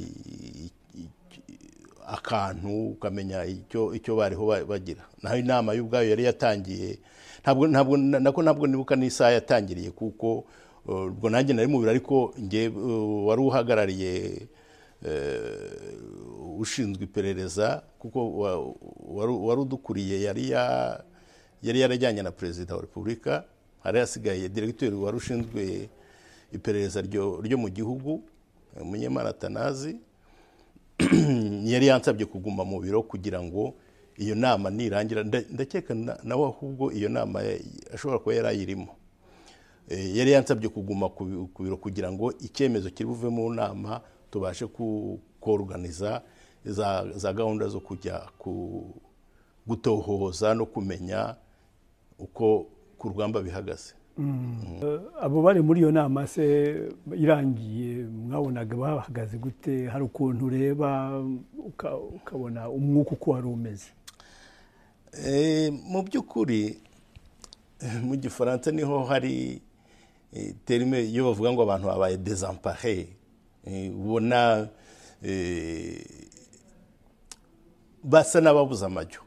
akantu ukamenya icyo icyo bariho ba- bagira naho inama y'ubwayo yari yatangiye ntabwo ntabwo na- nako ntabwo nibuka n'isaha yatangiriye kuko uh, ubwo nanjye nari mubiri ariko nge uh, wari uhagarariye uh, ushinzwe iperereza kuko wa- wari- wari udukuriye yari ya yari yarajyanye na perezida wa repubulika hari hasigaye diregiteri wari ushinzwe iperereza ryo ryo mu gihugu umunyemana atanazi yari yansabye kuguma mu biro kugira ngo iyo nama nirangira nda- ndakeka na- nawe ahubwo iyo nama ya- ashobora kuba yari ayirimo Eh, yari yansabye kuguma ku bi- ku biro kugira ngo icyemezo kiri buve mu nama tubashe ku- koruganiza za za gahunda zo kujya ku gutohoza no kumenya uko ku rugamba bihagaze abo bari muri iyo nama se irangiye mwabonaga bahagaze gute hari ukuntu ureba uka- ukabona umwuka uko wari umeze Eh, mu by'ukuri eh, mu gifaransa niho hari eh, terime iyo bavuga ngo abantu babaye desampare ubona eh, basa n'ababuze amajyo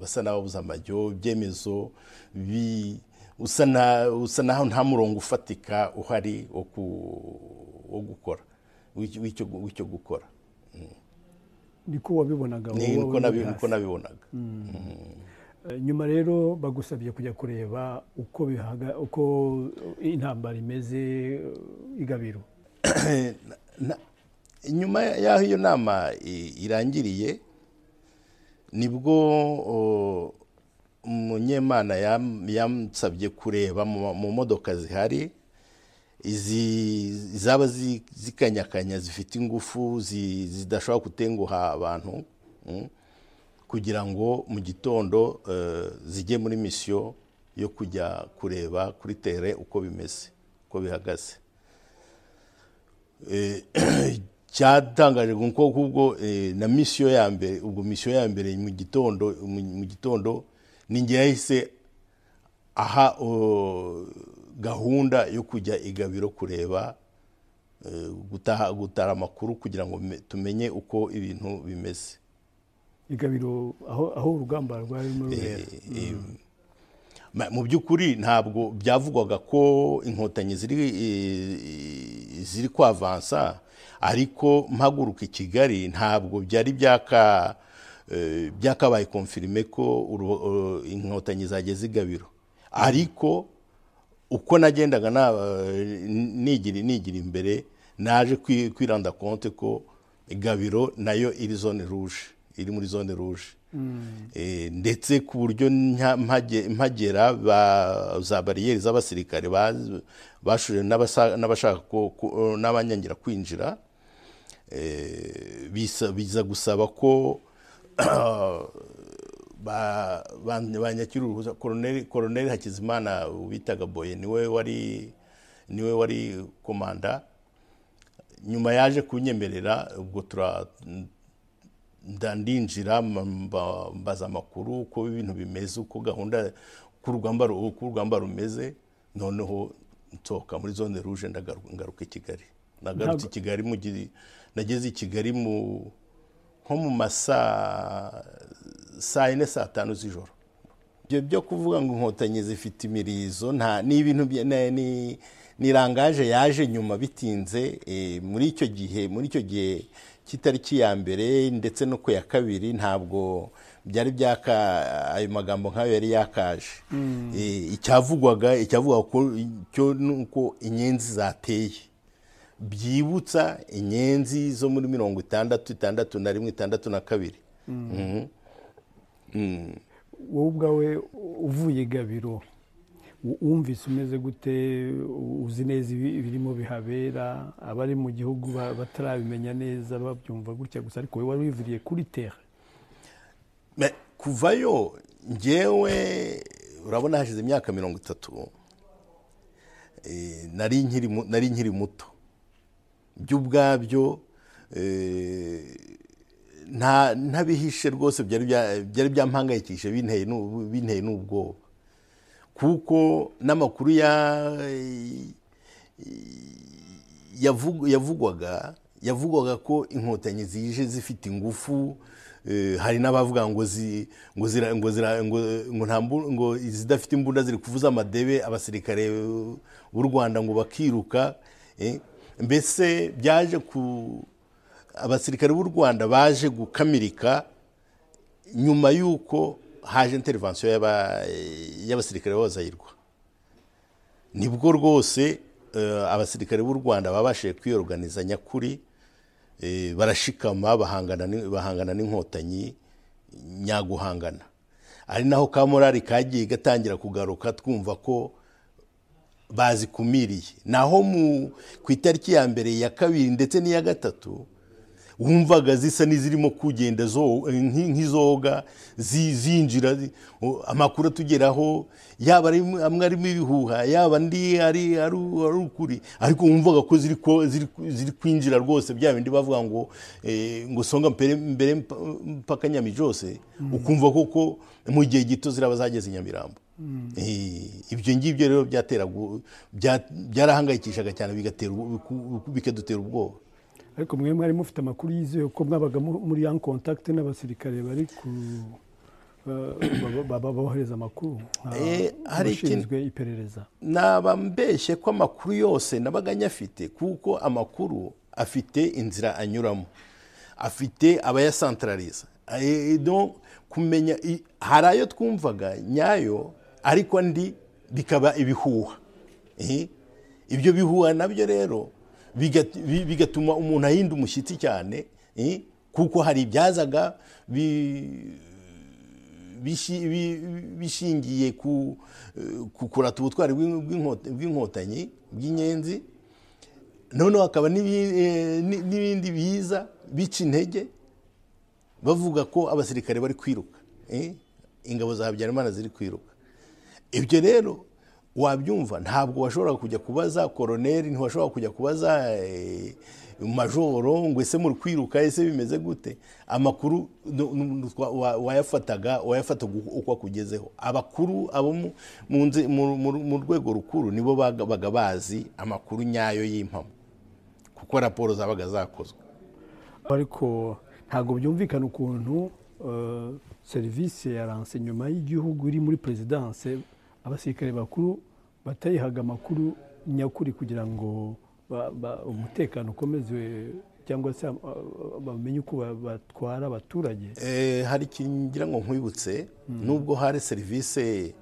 basa n'ababuze amajyo ibyemezo bi- usa na- usa naho nta murongo ufatika uhari wo ku- wo gukora w'icyo- w'icyo w'icyo gukora niko wabibonaga Ni- wowe niko uri nabi- hasi. niko nabibonaga Eh, nyuma rero bagusabye kujya kureba uko bihaga uko intambara imeze eh, igabiro Na- nyuma y'aho iyo nama i- irangiriye nibwo o, umunyemana yam- yansabye kureba mu mu modoka zihari izi zaba zi- zikanyakanya zifite ingufu zi- zidashobora gutenguha abantu mm, kugira ngo mu gitondo eh, zijye muri misiyo yo kujya kureba kuri tere uko bimeze uko bihagaze cyatangaje ngo kuko ubwo eh, na misiyo ya mbere ubwo misiyo ya mbere mu gitondo mu- mu gitondo ni njye yahise aha o, gahunda yo kujya igabiro kureba eh, gutaha gutara amakuru kugira ngo me- tumenye uko ibintu bimeze igabiro aho aho urugamba rwari rurimo rubera Ma- mu by'ukuri ntabwo byavugwaga ko inkotanyi ziri eh, ziri kwavansa ariko mpaguruka i kigali ntabwo byari byaka eh, byakabaye konfirime ko uru- eh, inkotanyi zageze igabiro ariko uko nagendaga na- nigira nigira imbere naje kwi- kwiranda konte ko gabiro nayo iri zone ruje iri muri zone ruje Eh, ndetse ku buryo nka- mpage- mpagera ba- za bariyeri z'abasirikare ba- bashoje n'abasa- n'abashaka ko- ko- n'abanyangira kwinjira eh, bisa- biza gusaba ko ba- ba- banyakira uruhuza koroneri koroneri hakizimana witaga boye niwe wari niwe wari komanda nyuma yaje kunyemerera ubwo tura nda- ndinjira mba- mba- mbaza amakuru uko ibintu bimeze uko gahunda uko urugamba ru- uko urugamba rumeze noneho nsohoka muri zone ruje ndagaruka ngaruka i kigali nagarutse i kigali mu gi- nageze i kigali mu nko mu masaa saa yine saa tanu z'ijoro ibyo byo kuvuga ngo inkotanyi zifite imirizo nta ni ibintu bya- na- ni ni rangaje yaje nyuma bitinze eh, muri icyo gihe muri icyo gihe cy'itariki ya mbere ndetse no ku ya kabiri ntabwo byari byaka ayo magambo nk'ayo yari yakaje Eh, icyavugwaga icyavugwaga ko cyo ni uko inyenzi zateye byibutsa inyenzi zo muri mirongo itandatu itandatu na rimwe itandatu na kabiri Mhm. Mhm. wowe ubwawe uvuye i gabiro u- wumvise umeze gute U- uzi neza ibi- ibirimo bihabera abari mu gihugu ba- batarabimenya neza babyumva gutya gusa ariko wowe wari wivuriye kuri tere Me- kuvayo ngewe urabona hashize imyaka mirongo itatu eh, nari nkiri mu- nari nkiri muto byo ubwabyo eh, nta ntabihishe rwose byari bya- byari byampangayikishije binteye n'u- binteye n'ubwoba kuko n'amakuru ya yavugu- yavugwaga yavugwaga ko inkotanyi zije zifite ingufu eh, hari n'abavuga ngo zi- ngo zira- ngo zira- ngo- ngo nta mbu- ngo izidafite imbunda ziri kuvuza amadebe abasirikare b'u rwanda ngo bakiruka eh. mbese byaje ku abasirikare b'u rwanda baje gukamirika nyuma y'uko haje intervention y'aba- y'abasirikare b'abazayirwa nibwo rwose eh, abasirikare b'u rwanda babashije kwiyoruganiza nyakuri eh, barashikama bahangana ni- bahangana n'inkotanyi nyaguhangana ari naho ka morali kagiye gatangira kugaruka twumva ko bazikumiriye naho mu ku itariki ya mbere ya kabiri ndetse n'iya gatatu wumvaga zisa n'izirimo kugenda zo- nk- nk'izoga zi- zinjira zi- o- amakuru atugeraho yaba ari mu- amwe arimo ibihuha yaba andi ari ari ari ukuri ariko wumvaga ko ziri ko- ziri ziri kwinjira rwose bya bindi bavuga ngo eh, ngo songa mbere mbere mpa- mpaka nyamibyose ukumva koko mu gihe gito ziraba zageze i nyamirambo Eh, ibyo ngibyo rero byateraga u- bya- byarahangayikishaga cyane bigatera u- ku- bikadutera ubwoba ariko mwe mwari mufite amakuru yizewe ko mwabaga mu- muri yan contact n'abasirikare bari ku ba- ba- ba- ba- bohereza amakuru nka- Eh, hari ikintu- abashinzwe iperereza naba mbeshye ko amakuru yose nabaga nyafite kuko amakuru afite inzira anyuramo afite abayasantarariza Eh, donc kumenya i- hari ayo twumvaga nyayo ariko andi bikaba ibihuha Eh, ibyo bihuha nabyo rero bigat- bi- bigatuma umuntu ahinda umushyitsi cyane eh, kuko hari ibyazaga bi- bishi- bi- bishingiye ku eh, ku kurata ubutwari bw'in- bw'inkota- bw'inkotanyi bw'inyenzi noneho hakaba n'ibi- eh, ni- n'ibindi biza bica intege bavuga ko abasirikare bari kwiruka eh, ingabo za habyarimana ziri kwiruka ibyo rero wabyumva ntabwo washoboraga kujya kubaza koroneri ntiwashobora kujya kubaza eh, majoro ngo ese muri kwiruka ese bimeze gute amakuru nu- nu- twa- wa- wayafataga wayafataga uko- uko akugezeho abakuru abo mu- mu nze- mu- mu- mu rwego rukuru nibo baga- baga bazi amakuru nyayo y'impamo kuko raporo zabaga zakozwe ariko ntabwo byumvikana ukuntu eh, serivisi ya ranse nyuma y'igihugu iri muri perezidanse abasirikare bakuru batayihaga amakuru nyakuri kugira ngo ba- ba- umutekano ukomeze cyangwa se eh, bamenye uko ba- batwara abaturage Eh, hari ikintu ngira ngo nkwibutse nubwo hari serivisi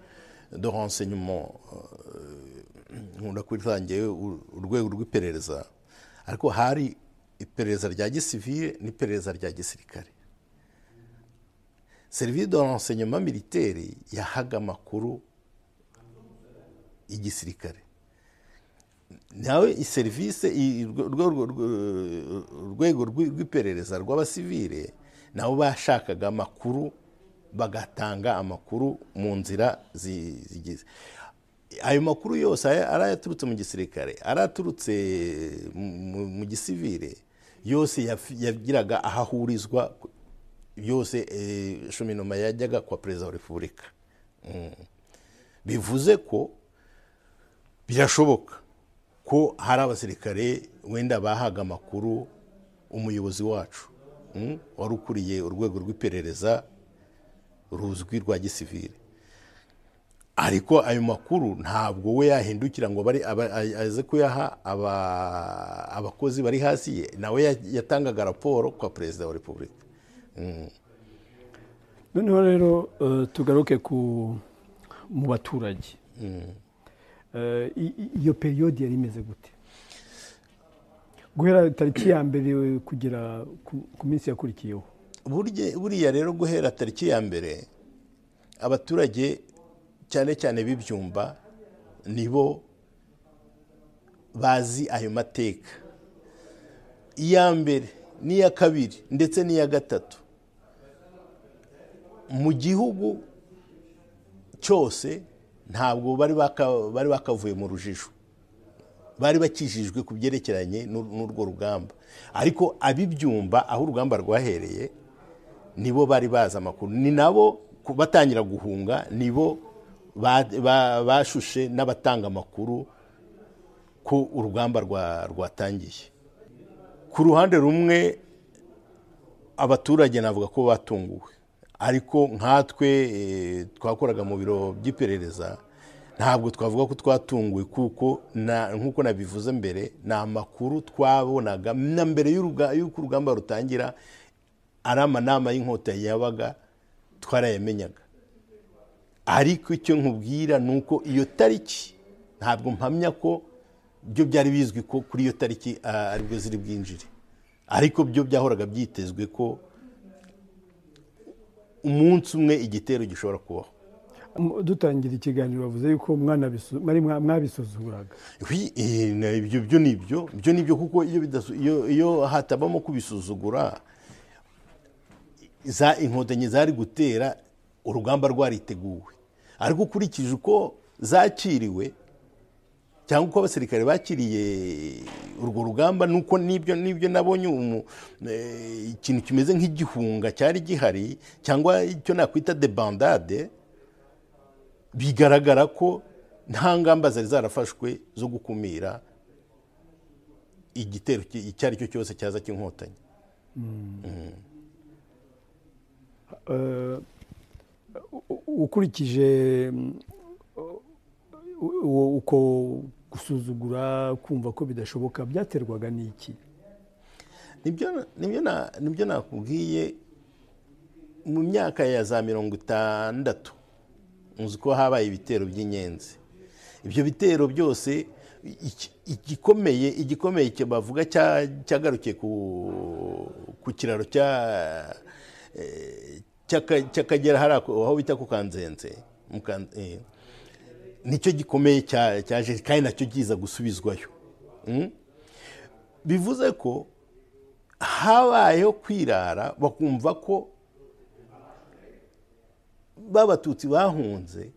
de renseignement eh, nkunda kwita ngewe u- urwego rw'iperereza ariko hari iperereza rya gisivile n'iperereza rya gisirikare serivisi de renseignement militaire yahaga amakuru igisirikare nawe serivisi urwego rw'i- rw'iperereza rw'abasivire nabo bashakaga amakuru bagatanga amakuru mu nzira zi- zigize ayo makuru yose aya- ari ayaturutse mu gisirikare ari aturutse mu- mu- mu gisivire yose yaf- yagiraga aho ahurizwa yose eh, shominoma yajyaga kwa perezida wa repubulika Mm. bivuze ko birashoboka ko hari abasirikare wenda bahaga amakuru umuyobozi wacu mm, wari ukuriye urwego rw'iperereza ruzwi rwa gisivire ariko ayo makuru ntabwo we yahindukira ngo bari aba- a- aze kuyaha aba- abakozi bari hasi ye nawe ya- yatangaga raporo kwa perezida wa repubulika Mm. noneho rero eh, tugaruke ku mu baturage Eh, i- i- iyo periyodi yari imeze gute guhera tariki ya mbere kugera ku- ku minsi yakurikiyeho burya buriya rero guhera tariki ya mbere abaturage cyane cyane b'ibyumba nibo bazi ayo mateka iya mbere n'iya kabiri ndetse n'iya gatatu mu gihugu cyose ntabwo bari baka- bari bakavuye mu rujijo bari bakijijwe ku byerekeranye n'ur- n'urwo rugamba ariko ab'ibyumba aho urugamba rwahereye nibo bari bazi amakuru ni nabo ku- batangira guhunga nibo ba- ba- bashushe n'abatanga amakuru ko urugamba rwa- rwatangiye ku ruhande rumwe abaturage navuga ko batunguwe ariko nkatwe eh, twakoraga mu biro by'iperereza ntabwo twavuga ko twatunguwe kuko na- nk'uko nabivuze mbere ni amakuru twabonaga na mbere y'uruga- y'uko urugamba rutangira ari amanama y'inkotanyi yabaga twarayamenyaga ariko icyo nkubwira ni uko iyo tariki ntabwo mpamya ko byo byari bizwi ko kuri iyo tariki ah, aribwo ziri bwinjire ariko byo byahoraga byitezwe ko umunsi umwe igitero gishobora kubaho M- dutangira ikiganiro bavuze yuko mwana bisu- mwari mwa- mwabisuzuguraga Wi, eh, na ibyo byo ni ibyo byo ni byo kuko iyo bidasu- iyo- iyo hatabamo kubisuzugura za inkotanyi zari gutera urugamba rwariteguwe ariko ukurikije uko zakiriwe cyangwa uko abasirikare bakiriye urwo rugamba nuko nibyo nibyo nabonye umu- eh, ikintu kimeze nk'igihunga cyari gihari cyangwa icyo nakwita debandade bigaragara ko nta ngamba zari zarafashwe zo gukumira igitero ki- icyo ari cyo cyose cyaza cy'inkotanyi Eh, u- u- ukurikije mm, u- u- uko gusuzugura kumva ko bidashoboka byaterwaga n'iki Nibyo- nibyo na- nibyo nakubwiye mu myaka ya za mirongo itandatu uzi ko habaye ibitero by'inyenzi ibyo bitero byose iki- igikomeye igikomeye cyo bavuga cya- cyagarukiye ku ku kiraro cya eh, cy'aka- cy'akagera hari ako- aho bita ku kanzenze mu Kan- eh, nicyo gikomeye cya- cyaje kandi nacyo kiza gusubizwayo Mm? bivuze ko habayeho kwirara bakumva ko b'abatutsi bahunze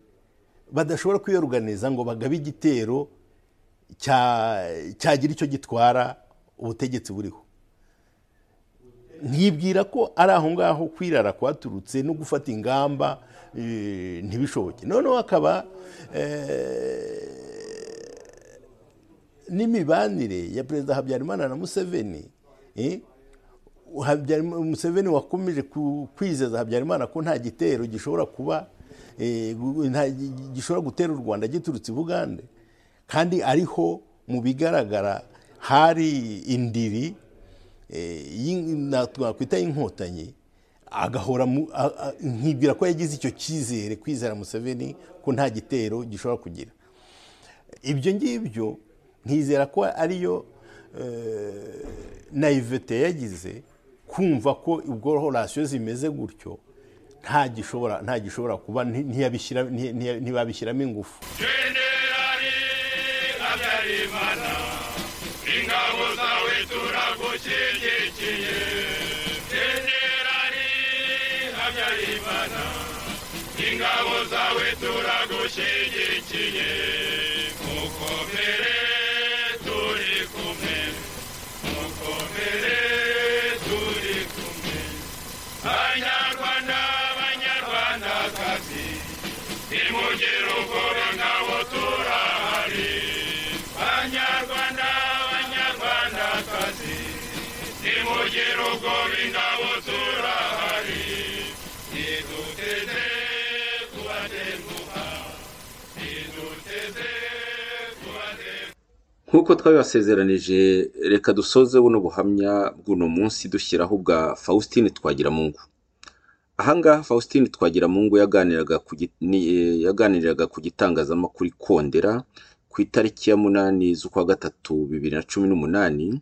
badashobora kwiyoruganiza ngo bagabe igitero cya- cyagira icyo gitwara ubutegetsi buriho nkibwira ko ari aho ngaho kwirara kwaturutse no gufata ingamba eh, ntibishoboke noneho hakaba eh, n'imibanire ya perezida habyarimana na museveni eh, Habyarimana- museveni wakomeje ku- kwizeza habyarimana ko nta gitero gishobora kuba eh, gu- nta- gishobora gutera u rwanda giturutse i bugande kandi ariho mu bigaragara hari indiri eh, y'in- na- twakwita y'inkotanyi agahora mu- a- a- nkibwira ko yagize icyo cyizere kwizera museveni ko nta gitero gishobora kugira ibyo ngibyo nkizera ko ariyo eh, naivete yagize kumva ko ubwo rasiyo zimeze gutyo nta gishobora nta gishobora kuba nti- ntiyabishyira- nti- nti- ntibabishyiramo ingufu nk'uko twabibasezeranije reka dusoze buno buhamya bw'uno munsi dushyiraho bwa faustin twagiramungu ahangaha faustin twagiramungu yaganiraga ku gi- ni- eh, yaganiriraga ku gitangazamakuru ikondera ku itariki ya munani z'ukwa gatatu bibiri na cumi n'umunani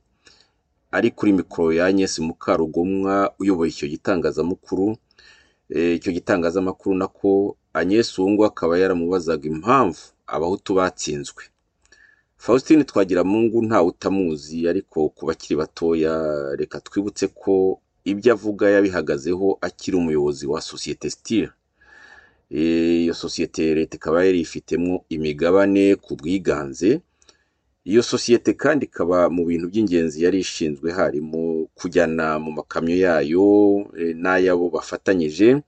ari kuri mikoro ya Agnes Mukarugomwa uyoboye icyo gitangazamakuru Eh, icyo gitangazamakuru nako Agnes Wungu akaba yaramubazaga impamvu abahutu batsinzwe Faustin Twagiramungu ntawe utamuzi ariko ku bakiri batoya reka twibutse ko ibyo avuga yabihagazeho akiri umuyobozi wa sosiyete sitira iyo sosiyete leta ikaba yari ifitemo imigabane ku bwiganze iyo sosiyete kandi ikaba mu bintu by'ingenzi yari ishinzwe harimo kujyana mu makamyo yayo eh, n'ay'abo bafatanyije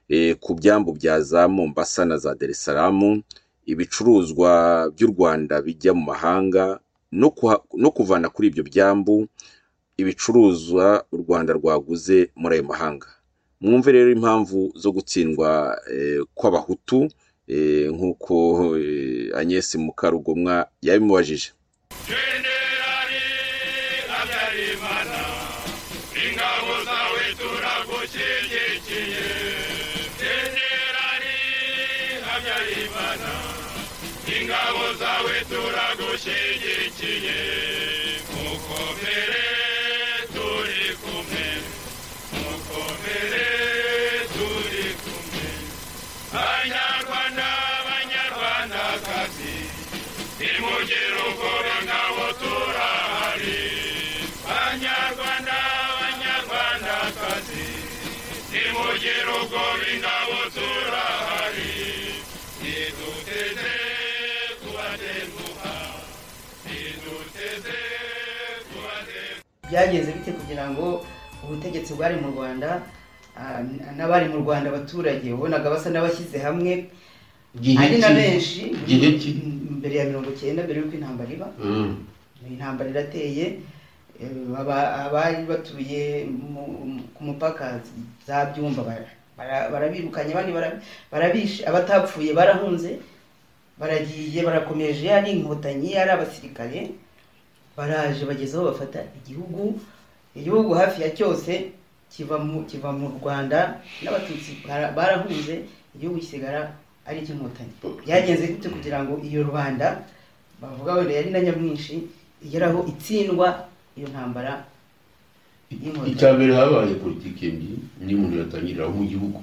eh, ku byambu bya za mombasa na za darisaramu ibicuruzwa by'u rwanda bijya mu mahanga no kuha- no kuvana kuri ibyo byambu ibicuruzwa u rwanda rwaguze muri ayo mahanga mwumve rero impamvu zo gutsindwa eh, kw'abahutu eh, nk'uko eh, agnes mukarugomwa yabimubajije byagenze bite kugira ngo ubutegetsi bwari mu rwanda ah, n'abari mu rwanda abaturage wabonaga basa n'abashyize hamwe Gihe ari na ki? benshi Gihe ki? mbere ya mirongo cyenda mbere y'uko intambara iba Mm. intambara irateye eh, aba- abari batuye mu- ku mupaka za byumba bara- bara- barabirukanye abandi bara- barabishe abatapfuye barahunze baragiye barakomeje ari inkotanyi ari abasirikare baraje bageze aho bafata igihugu igihugu hafi ya cyose kiva mu kiva mu rwanda n'abatutsi bara- barahunze igihugu kisigara ari icy'inkotanyi byagenze gute kugira ngo iyo rubanda bavuga wenda yari na nyamwinshi igeraho itsindwa iyo ntambara y'inkotanyi icya mbere habaye politiki mbi niyo umuntu yatangirira aho mu gihugu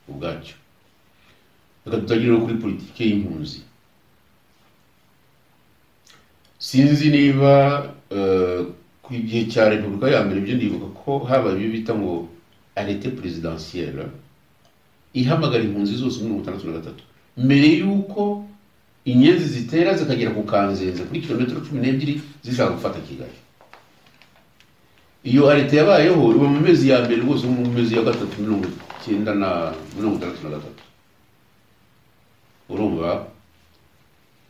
ubwacyo reka dutangirire kuri politiki y'impunzi sinzi niba eh, ku gihe cya repubulika ya mbere byo ndibuka ko habaye ibyo bita ngo arete perezidansiyere ihamagara impunzi zose muri mirongo itandatu na gatatu mbere y'uko inyenzi zitera zikagera ku kanzenze kuri kilometero cumi n'ebyiri zishaka gufata kigali iyo arete yabayeho iba mu mezi ya mbere rwose mu mezi ya gatatu mirongo icyenda na mirongo itandatu na gatatu urumva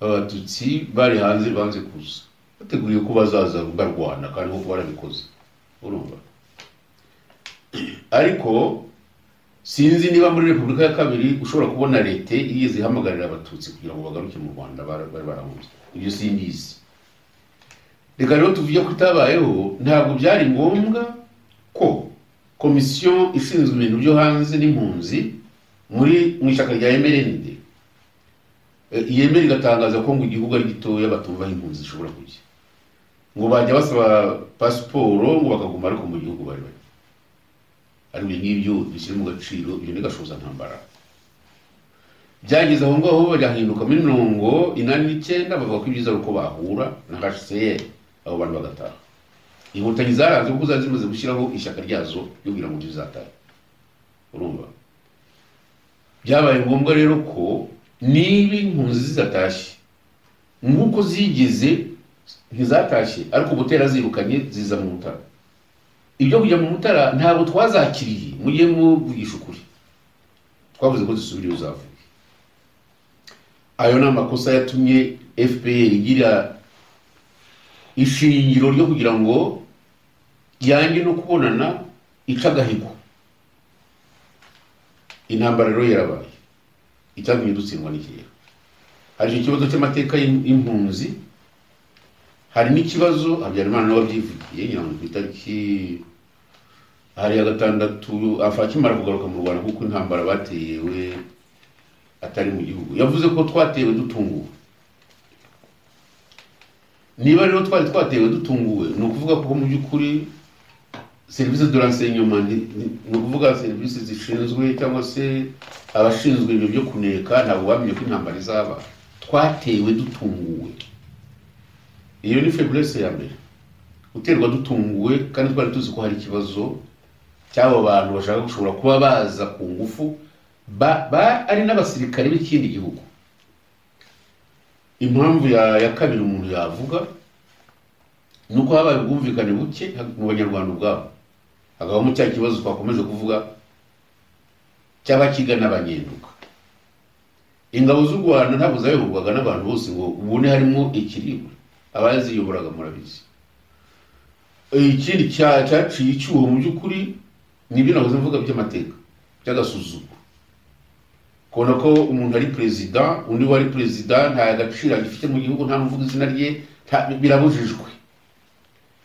abatutsi bari hanze banze kuza bateguriye ko bazaza barwana kandi koko barabikoze urumva ariko sinzi niba muri repubulika ya kabiri ushobora kubona leta igeze ihamagarira abatutsi kugira ngo bagaruke mu rwanda bara- bari barahunze ibyo simbizi reka rero tuvuge ko itabayeho ntabwo byari ngombwa ko komisiyo ishinzwe ibintu byo hanze n'impunzi muri mu ishyaka rya mrnd eh, yemera igatangaza ko ngo igihugu ari gitoya batumva aho impunzi zishobora kujya ngo bajya basaba pasiporo ngo bakaguma ariko mu gihugu bari bari ari ibyo ngibyo bishyira mu gaciro ibyo ni gashoza ntambara byageze aho ngaho bagahinduka muri mirongo inani n'icyenda bavuga ko ibyiza ari uko bahura na hcr abo bantu bagataha inkotanyi zaranze kuko zari zimaze gushyiraho ishyaka ryazo ryo kugira ngo rizatahe urumva byabaye ngombwa rero ko niba impunzi zizatashye nk'uko zigeze ntizatashye ariko butera zirukanye ziza mu mutara ibyo kujya mu mutara ntabwo twazakiriye mujye muvugisha ukuri twavuze ko zisubira iyo zavuye ayo ni amakosa yatumye fpr igira ishingiro ryo kugira ngo yange no kubonana ica agahigo intambara rero yarabaye icyatumye dutsindwa n'ikigero hari icyo kibazo cy'amateka y'im- y'impunzi hari n'ikibazo habyarimana nawe abyivugiye ngira ngo ku itariki hari ya gatandatu afa akimara kugaruka mu rwanda kuko intambara batewe atari mu gihugu yavuze ko twatewe dutunguwe niba rero twari twatewe dutunguwe ni ukuvuga ko mu by'ukuri serivisi de renseignement ni ukuvuga serivisi zishinzwe cyangwa se abashinzwe ibintu byo kuneka ntabwo bamenye ko intambara izaba twatewe dutunguwe iyo ni faiblesse ya mbere guterwa dutunguwe kandi twari tuzi ko hari ikibazo cy'abo bantu bashaka gushobora kuba baza ku ngufu ari n'abasirikare b'ikindi gihugu impamvu ya kabiri umuntu yavuga ni uko habaye ubwumvikane buke mu banyarwanda ubwabo hakabamo cya kibazo twakomeje kuvuga cy'abakigana banyenduka ingabo z'u rwanda ntabwo zayoborwaga n'abantu bose ngo ubone harimo ikiribwa abaziyoboraga murabizi ikindi cyaciye icyuho mu by'ukuri ni ibyo nahoze mvuga by'amateka by'agasuzuguro kubona ko umuntu ari perezida undi wari perezida nta gaciro agifite mu gihugu nta n'uvuga izina rye birabujijwe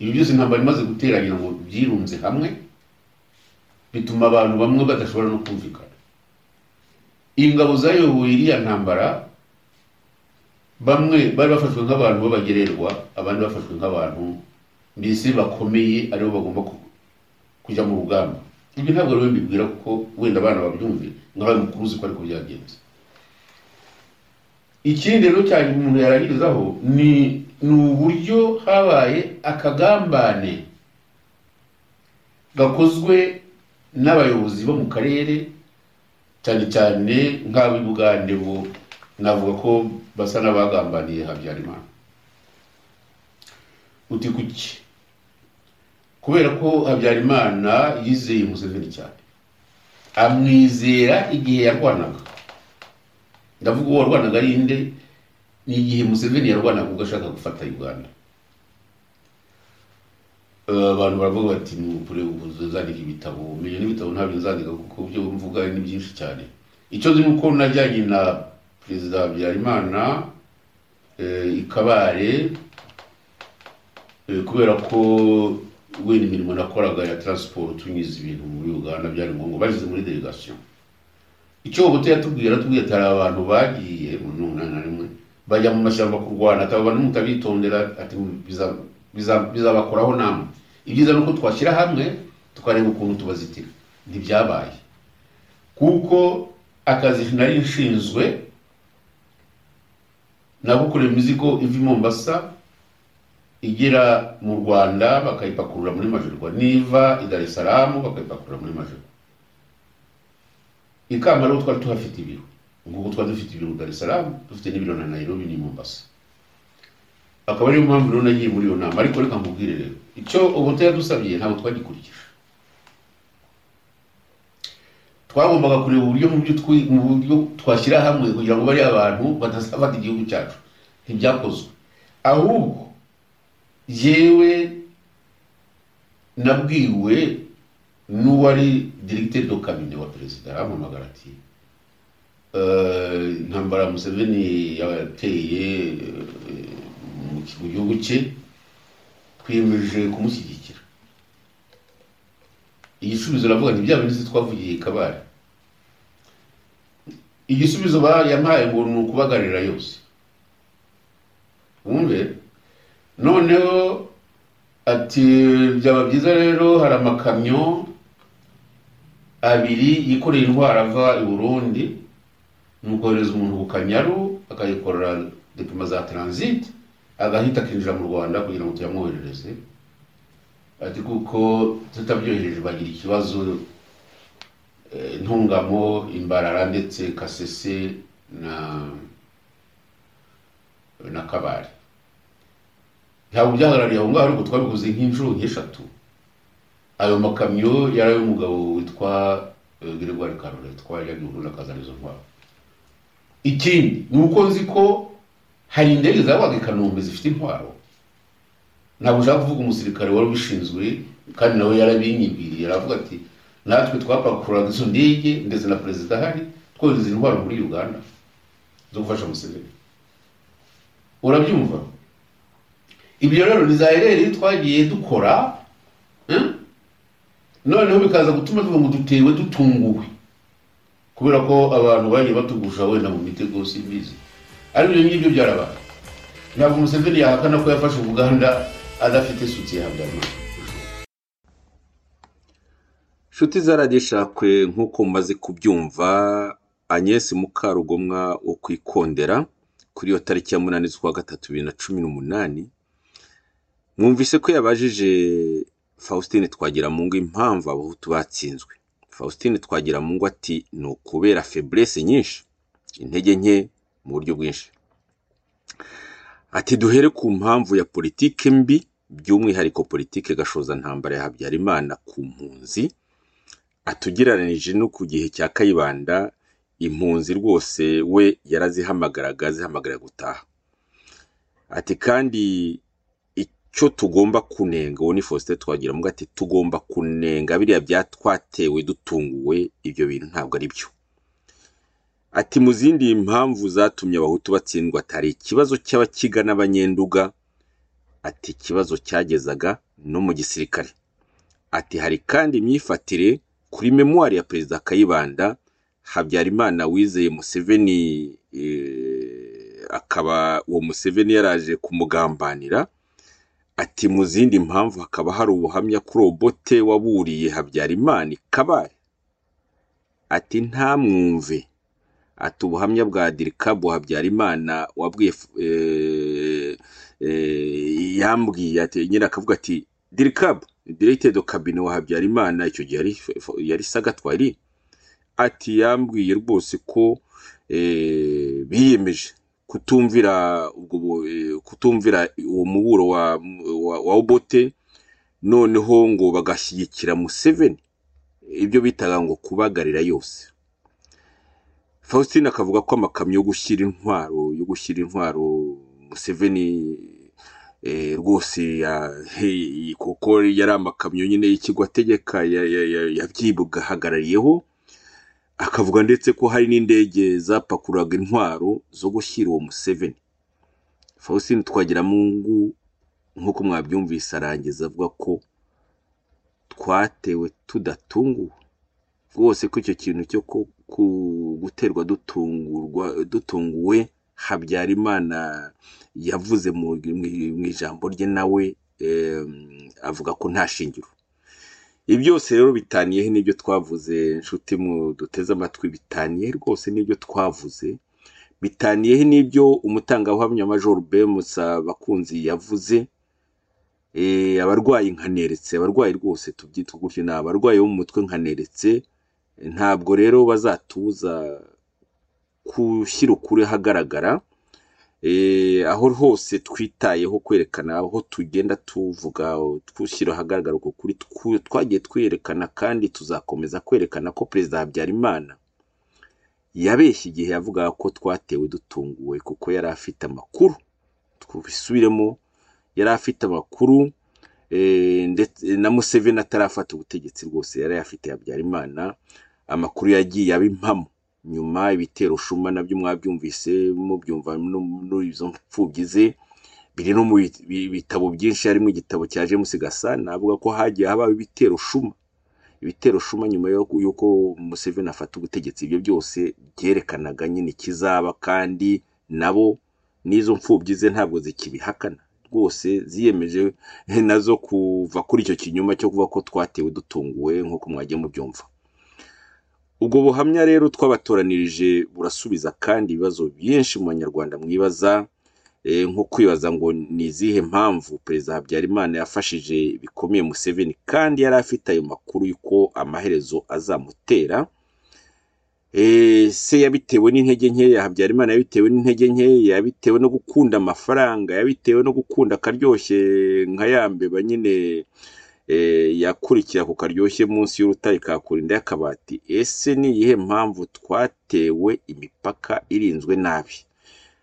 ibi byose intambara imaze guteranyira ngo byirunze hamwe bituma abantu bamwe badashobora no kumvikana ingabo zayoboye iriya ntambara bamwe bari bafashwe nk'abantu b'abagererwa abandi bafashwe nk'abantu mbese bakomeye aribo bagomba kujya mu rugamba ibi ntabwo rero mbibwira kuko wenda abana babyumve nk'abaye mukuru uzi ko ariko byagenze ikindi rero cyane umuntu yarangirizaho ni ni uburyo habaye akagambane gakozwe n'abayobozi bo mu karere cyane cyane nk'ab'i bugande bo navuga ko basa n'abagambaniye habyarimana uti kuki kubera ko habyarimana yizeye museveni cyane amwizera igihe yarwanaga ndavuga uwo warwanaga ari inde ni igihe museveni yarwanaga ubwo ashaka gufata uganda abantu baravuga bati nukure uzandika ibitabo umenya n'ibitabo ntabyo nzandika kuko ibyo mvuga ni byinshi cyane icyo nzi ni uko najyanye na perezida habyarimana ikabare kubera ko wenda imirimo nakoraga ya taransiporo tunyuze ibintu muri uganda byari ngombwa bageze muri delegasiyo icyo buto yatubwira atubwiye atari abantu bagiye mu n'umunani na rimwe bajya mu mashyamba kurwana ataba mutabitondera ati bizabakoraho namwe ibyiza ni uko twashyira hamwe tukareba ukuntu tubazitira ntibyabaye kuko akazi nari nshinzwe nagukorera imizigo iva i mombasa igera mu rwanda bakayipakurura muri majerwa niva i dar es salaam bakayipakurura muri majerwa ikamba rero twari tuhafite ibiro ngubu twari dufite ibiro mu dar es salaam dufite n'ibiro na nairobi ni mombasa akaba ariyo mpamvu rero nagiye muri iyo nama ariko reka nkubwire rero icyo ubuto yadusabye ntabwo twagikurikije twagombaga kureba uburyo mu buryo twashyira hamwe kugira ngo bariya abantu badafata igihugu cyacu ntibyakozwe ahubwo yewe nabwiwe n'uwari dirigite do kabine wa perezida arampamagara ati intambara museveni yateye mu gihugu cye twiyemeje kumushyigikira igisubizo navuga nti bya bintu twavugiye kabari igisubizo yampaye ngo ni ukubagarira yose wumve noneho ati byaba byiza rero hari amakamyo abiri yikoreye indwara ava i burundi ni ukohereza umuntu ku kanyaru akayikorera dipima za taransite agahita akinjira mu rwanda kugira ngo tuyamwoherereze ati kuko tutabyohereje bagira ikibazo ntungamo imbarara ndetse kasese na na kabare ntabwo byahagarariye aho ngaho ariko twabikoze nk'inshuro nk'eshatu ayo makamyo yari ay'umugabo witwa gregoire karore twari yagiye akazana izo ntwaro ikindi ni uko nzi ko hari indege zabaga i kanombe zifite intwaro ntabwo ushaka kuvuga umusirikare wari ubishinzwe kandi nawe yarabinyibwiriye aravuga ati natwe twapakururaga izo ndege ndetse na perezida ahari twohereza intwaro muri uganda zo gufasha museveni urabyumva ibyo rero ni za ereri twagiye dukora noneho bikaza gutuma tuvuga ngo dutewe dutunguwe kubera ko abantu bagiye batugusha wenda mu mitego simbizi ariko ibyo ngibyo byarabaye ntabwo museveni yahakana ko yafashe uganda adafite sutiye habyarimana inshuti za radiyo ishakwe nk'uko mumaze kubyumva agnès mukarugomwa wo ku ikondera kuri iyo tariki ya munani z'ukwa gatatu bibiri na cumi n'umunani mwumvise ko yabajije faustin twagiramungu impamvu abahutu batsinzwe faustin twagiramungu ati ni ukubera feburese nyinshi intege nke mu buryo bwinshi ati duhere ku mpamvu ya politike mbi by'umwihariko politike gashoza ntambara ya habyarimana ku mpunzi atugereranije no ku gihe cya kayibanda impunzi rwose we yarazihamagaraga zihamagarira gutaha ati kandi icyo tugomba kunenga uwo ni faustin twagira mu ati tugomba kunenga biriya byatwatewe dutunguwe ibyo bintu ntabwo ari byo ati mu zindi mpamvu zatumye abahutu batsindwa atari ikibazo cy'abakiga n'abanyenduga ati ikibazo cyagezaga no mu gisirikare ati hari kandi imyifatire kuri memuwari ya perezida kayibanda habyarimana wizeye museveni akaba uwo museveni yaraje kumugambanira ati mu zindi mpamvu hakaba hari ubuhamya kuri robote waburiye habyarimana ikabare ati ntamwumve ati ubuhamya bwa dirikabu habyarimana wabwiye yambwiye ati nyine akavuga ati dirikabu direkitedi kabine wa habyarimana icyo gihe yari sagatwari ati yambwiye rwose ko biyemeje kutumvira ubwo kutumvira uwo muburo wa wa obote noneho ngo bagashyigikira museveni ibyo bitaga ngo kubagarira yose faustin akavuga ko amakamyo yo gushyira intwaro yo gushyira intwaro museveni rwose kuko yari amakamyo nyine y'ikigo ategeka yabyibwahagarariyeho akavuga ndetse ko hari n'indege zapakururaga intwaro zo gushyira uwo museveni faustin twagiramungu nk'uko mwabyumvise arangiza avuga ko twatewe tudatunguwe rwose ko icyo kintu cyo guterwa dutunguwe habyarimana yavuze mu ijambo rye nawe avuga ko nta shingiro ibi byose rero bitaniyeho n'ibyo twavuze inshuti mu duteze amatwi bitaniye rwose n'ibyo twavuze bitaniyeho n'ibyo umutangabuhamya major bemusa bakunzi yavuze abarwayi nkaneretse abarwayi rwose tubyita gutyo ni abarwayi bo mu mutwe nkaneretse ntabwo rero bazatuza gushyira ukuri ahagaragara aho hose twitayeho kwerekana aho tugenda tuvuga twushyira ahagaragara uko kuri twagiye twerekana kandi tuzakomeza kwerekana ko perezida habyarimana yabeshye igihe yavuga ko twatewe dutunguwe kuko yari afite amakuru tubisubiremo yari afite amakuru na museveni atarafata ubutegetsi rwose yari afite habyarimana amakuru yagiye aba impamo nyuma ibitero shuma nabyo mwabyumvise mubyumva n'izo mfubyi ze biri no mu bitabo byinshi harimo igitabo cya james gasana avuga ko hagiye habaho ibitero shuma ibitero shuma nyuma y'uko museveni afata ubutegetsi ibyo byose byerekanaga nyine ikizaba kandi nabo n'izo mfubyi ze ntabwo zikibihakana rwose ziyemeje nazo kuva kuri icyo kinyuma cyo kuvuga ko twatewe dutunguwe nk'uko mwagiye mubyumva ubwo buhamya rero twabatoranirije burasubiza kandi ibibazo byinshi mu banyarwanda mwibaza nko kwibaza ngo ni izihe mpamvu perezida habyarimana yafashije bikomeye museveni kandi yari afite ayo makuru y'uko amaherezo azamutera se yabitewe n'intege nke ya habyarimana yabitewe n'intege nke yabitewe no gukunda amafaranga yabitewe no gukunda akaryoshye nka yambeba nyine yakurikira ku karyoshye munsi y'urutare kakurinda y'akabati ese ni iyihe mpamvu twatewe imipaka irinzwe nabi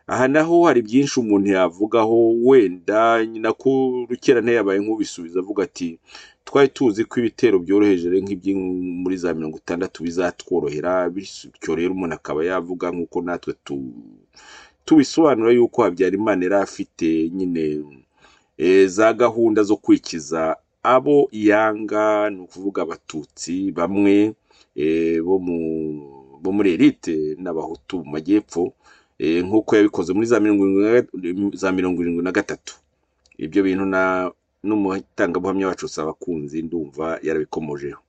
aha naho hari byinshi umuntu yavugaho wenda nako rukerane yabaye nk'ubisubiza avuga ati twari tuzi ko ibitero byoroheje nk'ibyo muri za mirongo itandatu bizatworohera bityo rero umuntu akaba yavuga nk'uko natwe tubisobanura yuko habyarimana yari afite nyine za gahunda zo kwikiza abo yanga ni ukuvuga abatutsi bamwe bo muri elite n'abahutu mu majyepfo nk'uko yabikoze muri za mirongo irindwi na gatatu ibyo bintu n'umutangabuhamya wacu usaba abakunzi ndumva yarabikomojeho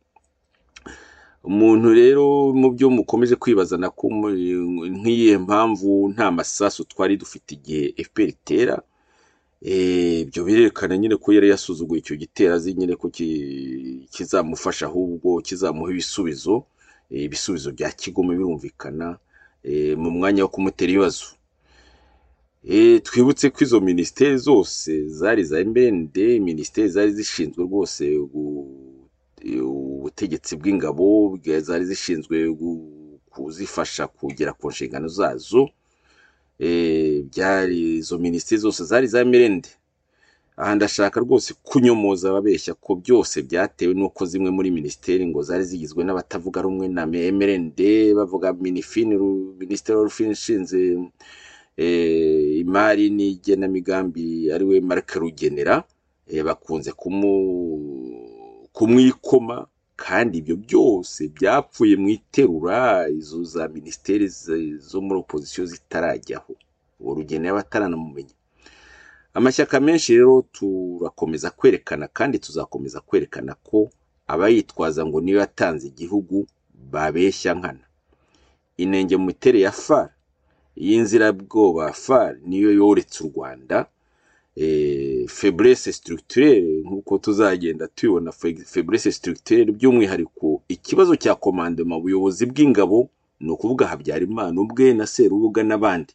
umuntu rero mu byo mukomeje kwibaza na ko nk'iyihe mpamvu nta masasu twari dufite igihe fpr itera ibyo birerekana nyine ko yari yasuzuguye icyo gitero azi nyine ko ki- kizamufasha ahubwo kizamuha ibisubizo eh, ibisubizo bya kigome birumvikana eh, mu mwanya wo kumutera ibibazo Eh, twibutse ko izo minisiteri zose zari iza MND minisiteri zari zishinzwe rwose gu- eh, ubutegetsi bw'ingabo bwa- zari zishinzwe gu- kuzifasha kugera ku nshingano zazo Eh, byari izo minisiteri zose zari iza MND aha ndashaka rwose kunyomoza ababeshya ko byose byatewe n'uko zimwe muri minisiteri ngo zari zigizwe n'abatavuga rumwe na MRND bavuga minifini minisiteri y'urufini ishinze eh, imari n'igenamigambi ariwe Marc Rugenera eh, bakunze kumu kumwikoma kandi ibyo byose byapfuye mu iterura izo za minisiteri z- zo muri opozisiyo zitarajyaho uwo Rugenera bataranamumenya amashyaka menshi rero turakomeza kwerekana kandi tuzakomeza kwerekana ko abayitwaza ngo niyo yatanze igihugu babeshya nkana inenge mu mitere ya far y'inzirabwoba far niyo yoretse u rwanda eh, faiblesse structurelle nk'uko tuzagenda tubibona fe- faiblesse structurelle by'umwihariko ikibazo cya komandoma ubuyobozi bw'ingabo ni ukuvuga habyarimana ubwe na serubuga n'abandi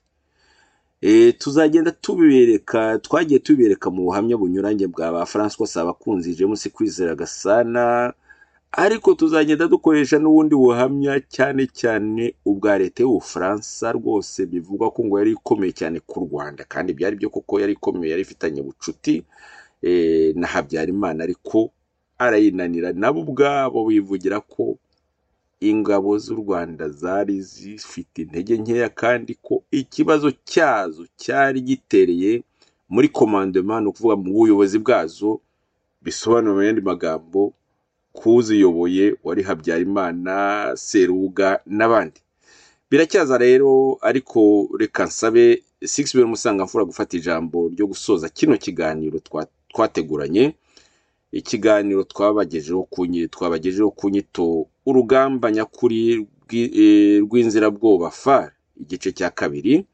Eh, tuzagenda tubibereka twagiye tubibereka mu buhamya bunyuranye bwa ba Francois Sabakunzi James Kwizera Gasana ariko tuzagenda dukoresha n'ubundi buhamya cyane cyane ubwa leta y'Ubufaransa rwose bivugwa ko ngo yari ikomeye cyane ku Rwanda kandi byari byo koko yari ikomeye yari ifitanye ubucuti eh, na Habyarimana ariko arayinanira nabo ubwabo bivugira ko ingabo z'u Rwanda zari zifite intege nkeya kandi ko ikibazo cyazo cyari gitereye muri komandoma ni ukuvuga mu buyobozi bwazo bisobanura mu yandi magambo kuziyoboye wari Habyarimana Seruga n'abandi biracyaza rero ariko reka nsabe Sixbert Musangamfura gufata ijambo ryo gusoza kino kiganiro twa- twateguranye ikiganiro twabagejeho ku nyi- twabagejeho ku nyito urugamba nyakuri rw'i- eh, rw'inzirabwoba far igice cya kabiri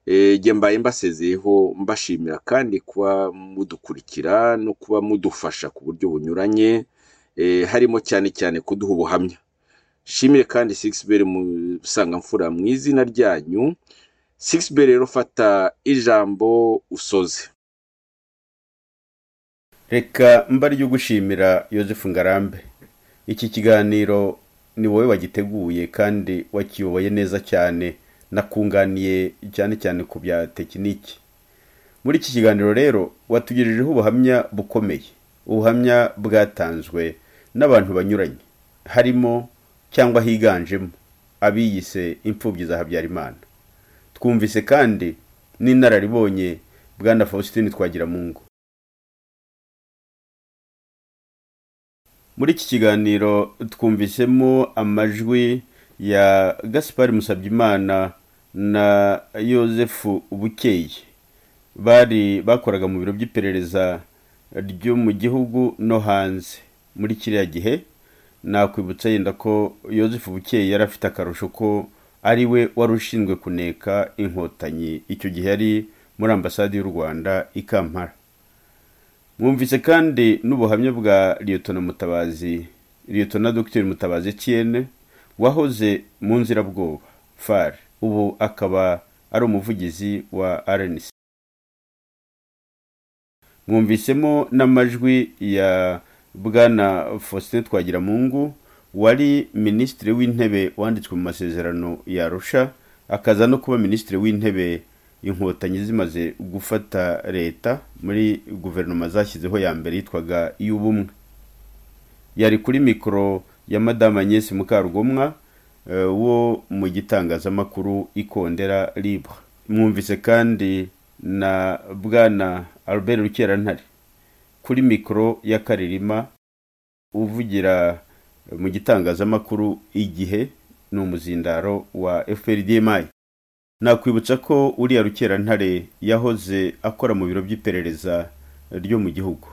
Eh, jye mbaye mbasezeyeho mbashimira kandi kuba mudukurikira no kuba mudufasha ku buryo bunyuranye eh, harimo cyane cyane kuduha ubuhamya shimire kandi Sixbert Musangamfura mu izina ryanyu Sixbert rero fata ijambo usoze reka mba ryo gushimira Joseph ngarambe iki kiganiro ni wowe wagiteguye kandi wakiyoboye neza cyane nakunganiye cyane cyane ku bya tekiniki muri iki kiganiro rero watugirijeho ubuhamya bukomeye ubuhamya bwatanzwe n'abantu banyuranye harimo cyangwa higanjemo abiyise imfubyi za habyarimana twumvise kandi n'inararibonye bwana faustin twagiramungu muri iki kiganiro twumvisemo amajwi ya gaspar musabyimana na yosefu bukeye bari bakoraga mu biro by'iperereza ryo mu gihugu no hanze muri kiriya gihe nakwibutsa yenda ko yosefu bukeye yari afite akarusho ko ari we wari ushinzwe kuneka inkotanyi icyo gihe yari muri ambasade y'u rwanda i kampala mwumvise kandi n'ubuhamya bwa liyotona mutabazi liyotona dogiteri mutabazi etienne wahoze mu nzirabwoba far ubu akaba ari umuvugizi wa rnc mwumvisemo n'amajwi ya bwana faustin twagiramungu wari minisitiri w'intebe wanditswe mu masezerano ya arusha akaza no kuba minisitiri w'intebe inkotanyi zimaze gufata leta muri guverinoma zashyizeho ya mbere yitwaga iy'ubumwe yari kuri mikoro ya madamu agnès mukarugomwa eh, wo mu gitangazamakuru ikondera libre mwumvise kandi na bwana albert rukerantare kuri mikoro ya karirima uvugira mu gitangazamakuru igihe ni umuzindaro wa fprdmi nakwibutsa ko uriya rukerantare yahoze akora mu biro by'iperereza ryo mu gihugu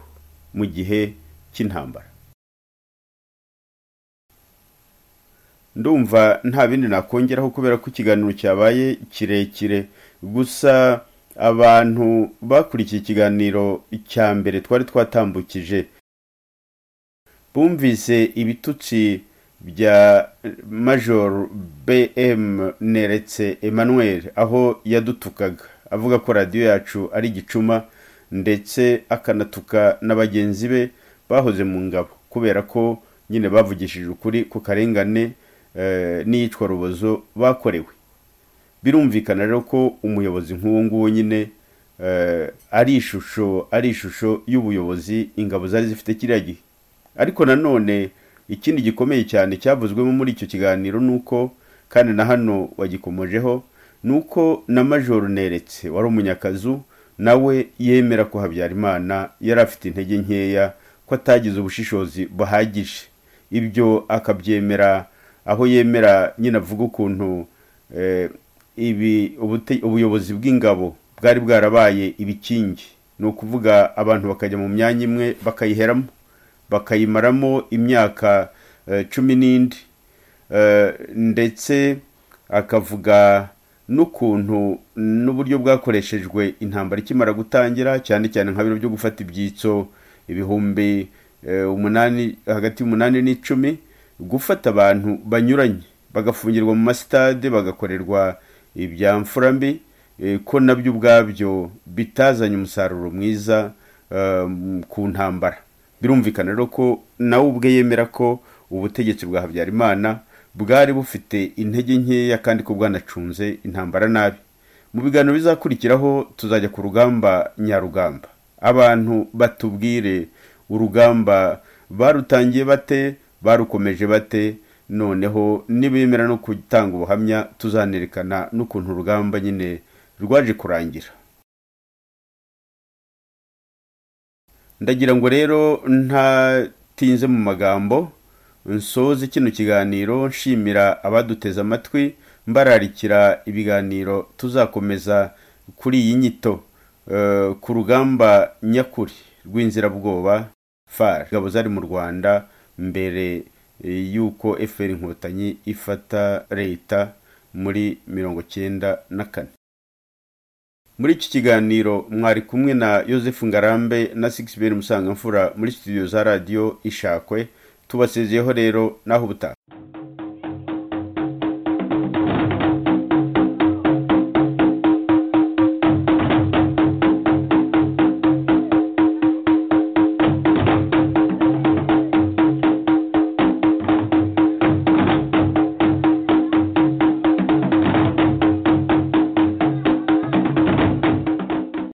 mu gihe cy'intambara ndumva nta bindi nakongeraho kubera ko ikiganiro cyabaye kirekire gusa abantu bakurikiye ikiganiro cya mbere twari twatambukije bumvise ibitutsi bya major bm neretse emmanuel aho yadutukaga avuga ko radiyo yacu ari igicuma ndetse akanatuka na bagenzi be bahoze mu ngabo kubera ko nyine bavugishije ukuri ku karengane n'iyicwa rubozo bakorewe birumvikana rero ko umuyobozi nk'uwo nguwo nyine ari ishusho ari ishusho y'ubuyobozi ingabo zari zifite kiriya gihe ariko nanone ikindi gikomeye cyane cyavuzwemo muri icyo kiganiro ni uko kandi na hano wagikomojeho ni uko na majoro neretse wari umunyakazu nawe yemera ko habyarimana yari afite intege nkeya ko atagize ubushishozi buhagije ibyo akabyemera aho yemera nyine avuga ukuntu ibi ubuyobozi bw'ingabo bwari bwarabaye ibikingi ni ukuvuga abantu bakajya mu myanya imwe bakayiheramo bakayimaramo imyaka cumi n'indi ndetse akavuga n'ukuntu n'uburyo bwakoreshejwe intambara ikimara gutangira cyane cyane nka bino byo gufata ibyitso ibihumbi umunani hagati y'umunani n'icumi gufata abantu banyuranye bagafungirwa mu masitade bagakorerwa ibya mfura mbi ko nabyo ubwabyo bitazanye umusaruro mwiza ku ntambara birumvikana rero ko nawe ubwe yemera ko ubutegetsi bwa habyarimana bwari bufite intege nkeya kandi ko bwanacunze intambara nabi mu biganiro bizakurikiraho tuzajya ku rugamba nyarugamba abantu batubwire urugamba barutangiye bate barukomeje bate noneho nibemera no gutanga ubuhamya tuzanerekana n'ukuntu urugamba nyine rwaje kurangira ndagira ngo rero ntatinze mu magambo nsoze kino kiganiro nshimira abaduteze amatwi mbararikira ibiganiro tuzakomeza kuri iyi nyito ku rugamba nyakuri rw'inzirabwoba far ingabo zari mu rwanda mbere y'uko efuperi inkotanyi ifata leta muri mirongo cyenda na kane muri iki kiganiro mwari kumwe na Joseph ngarambe na sigisi beri musangamfura muri studio za radiyo ishakwe tubasezeyeho rero naho ubutaha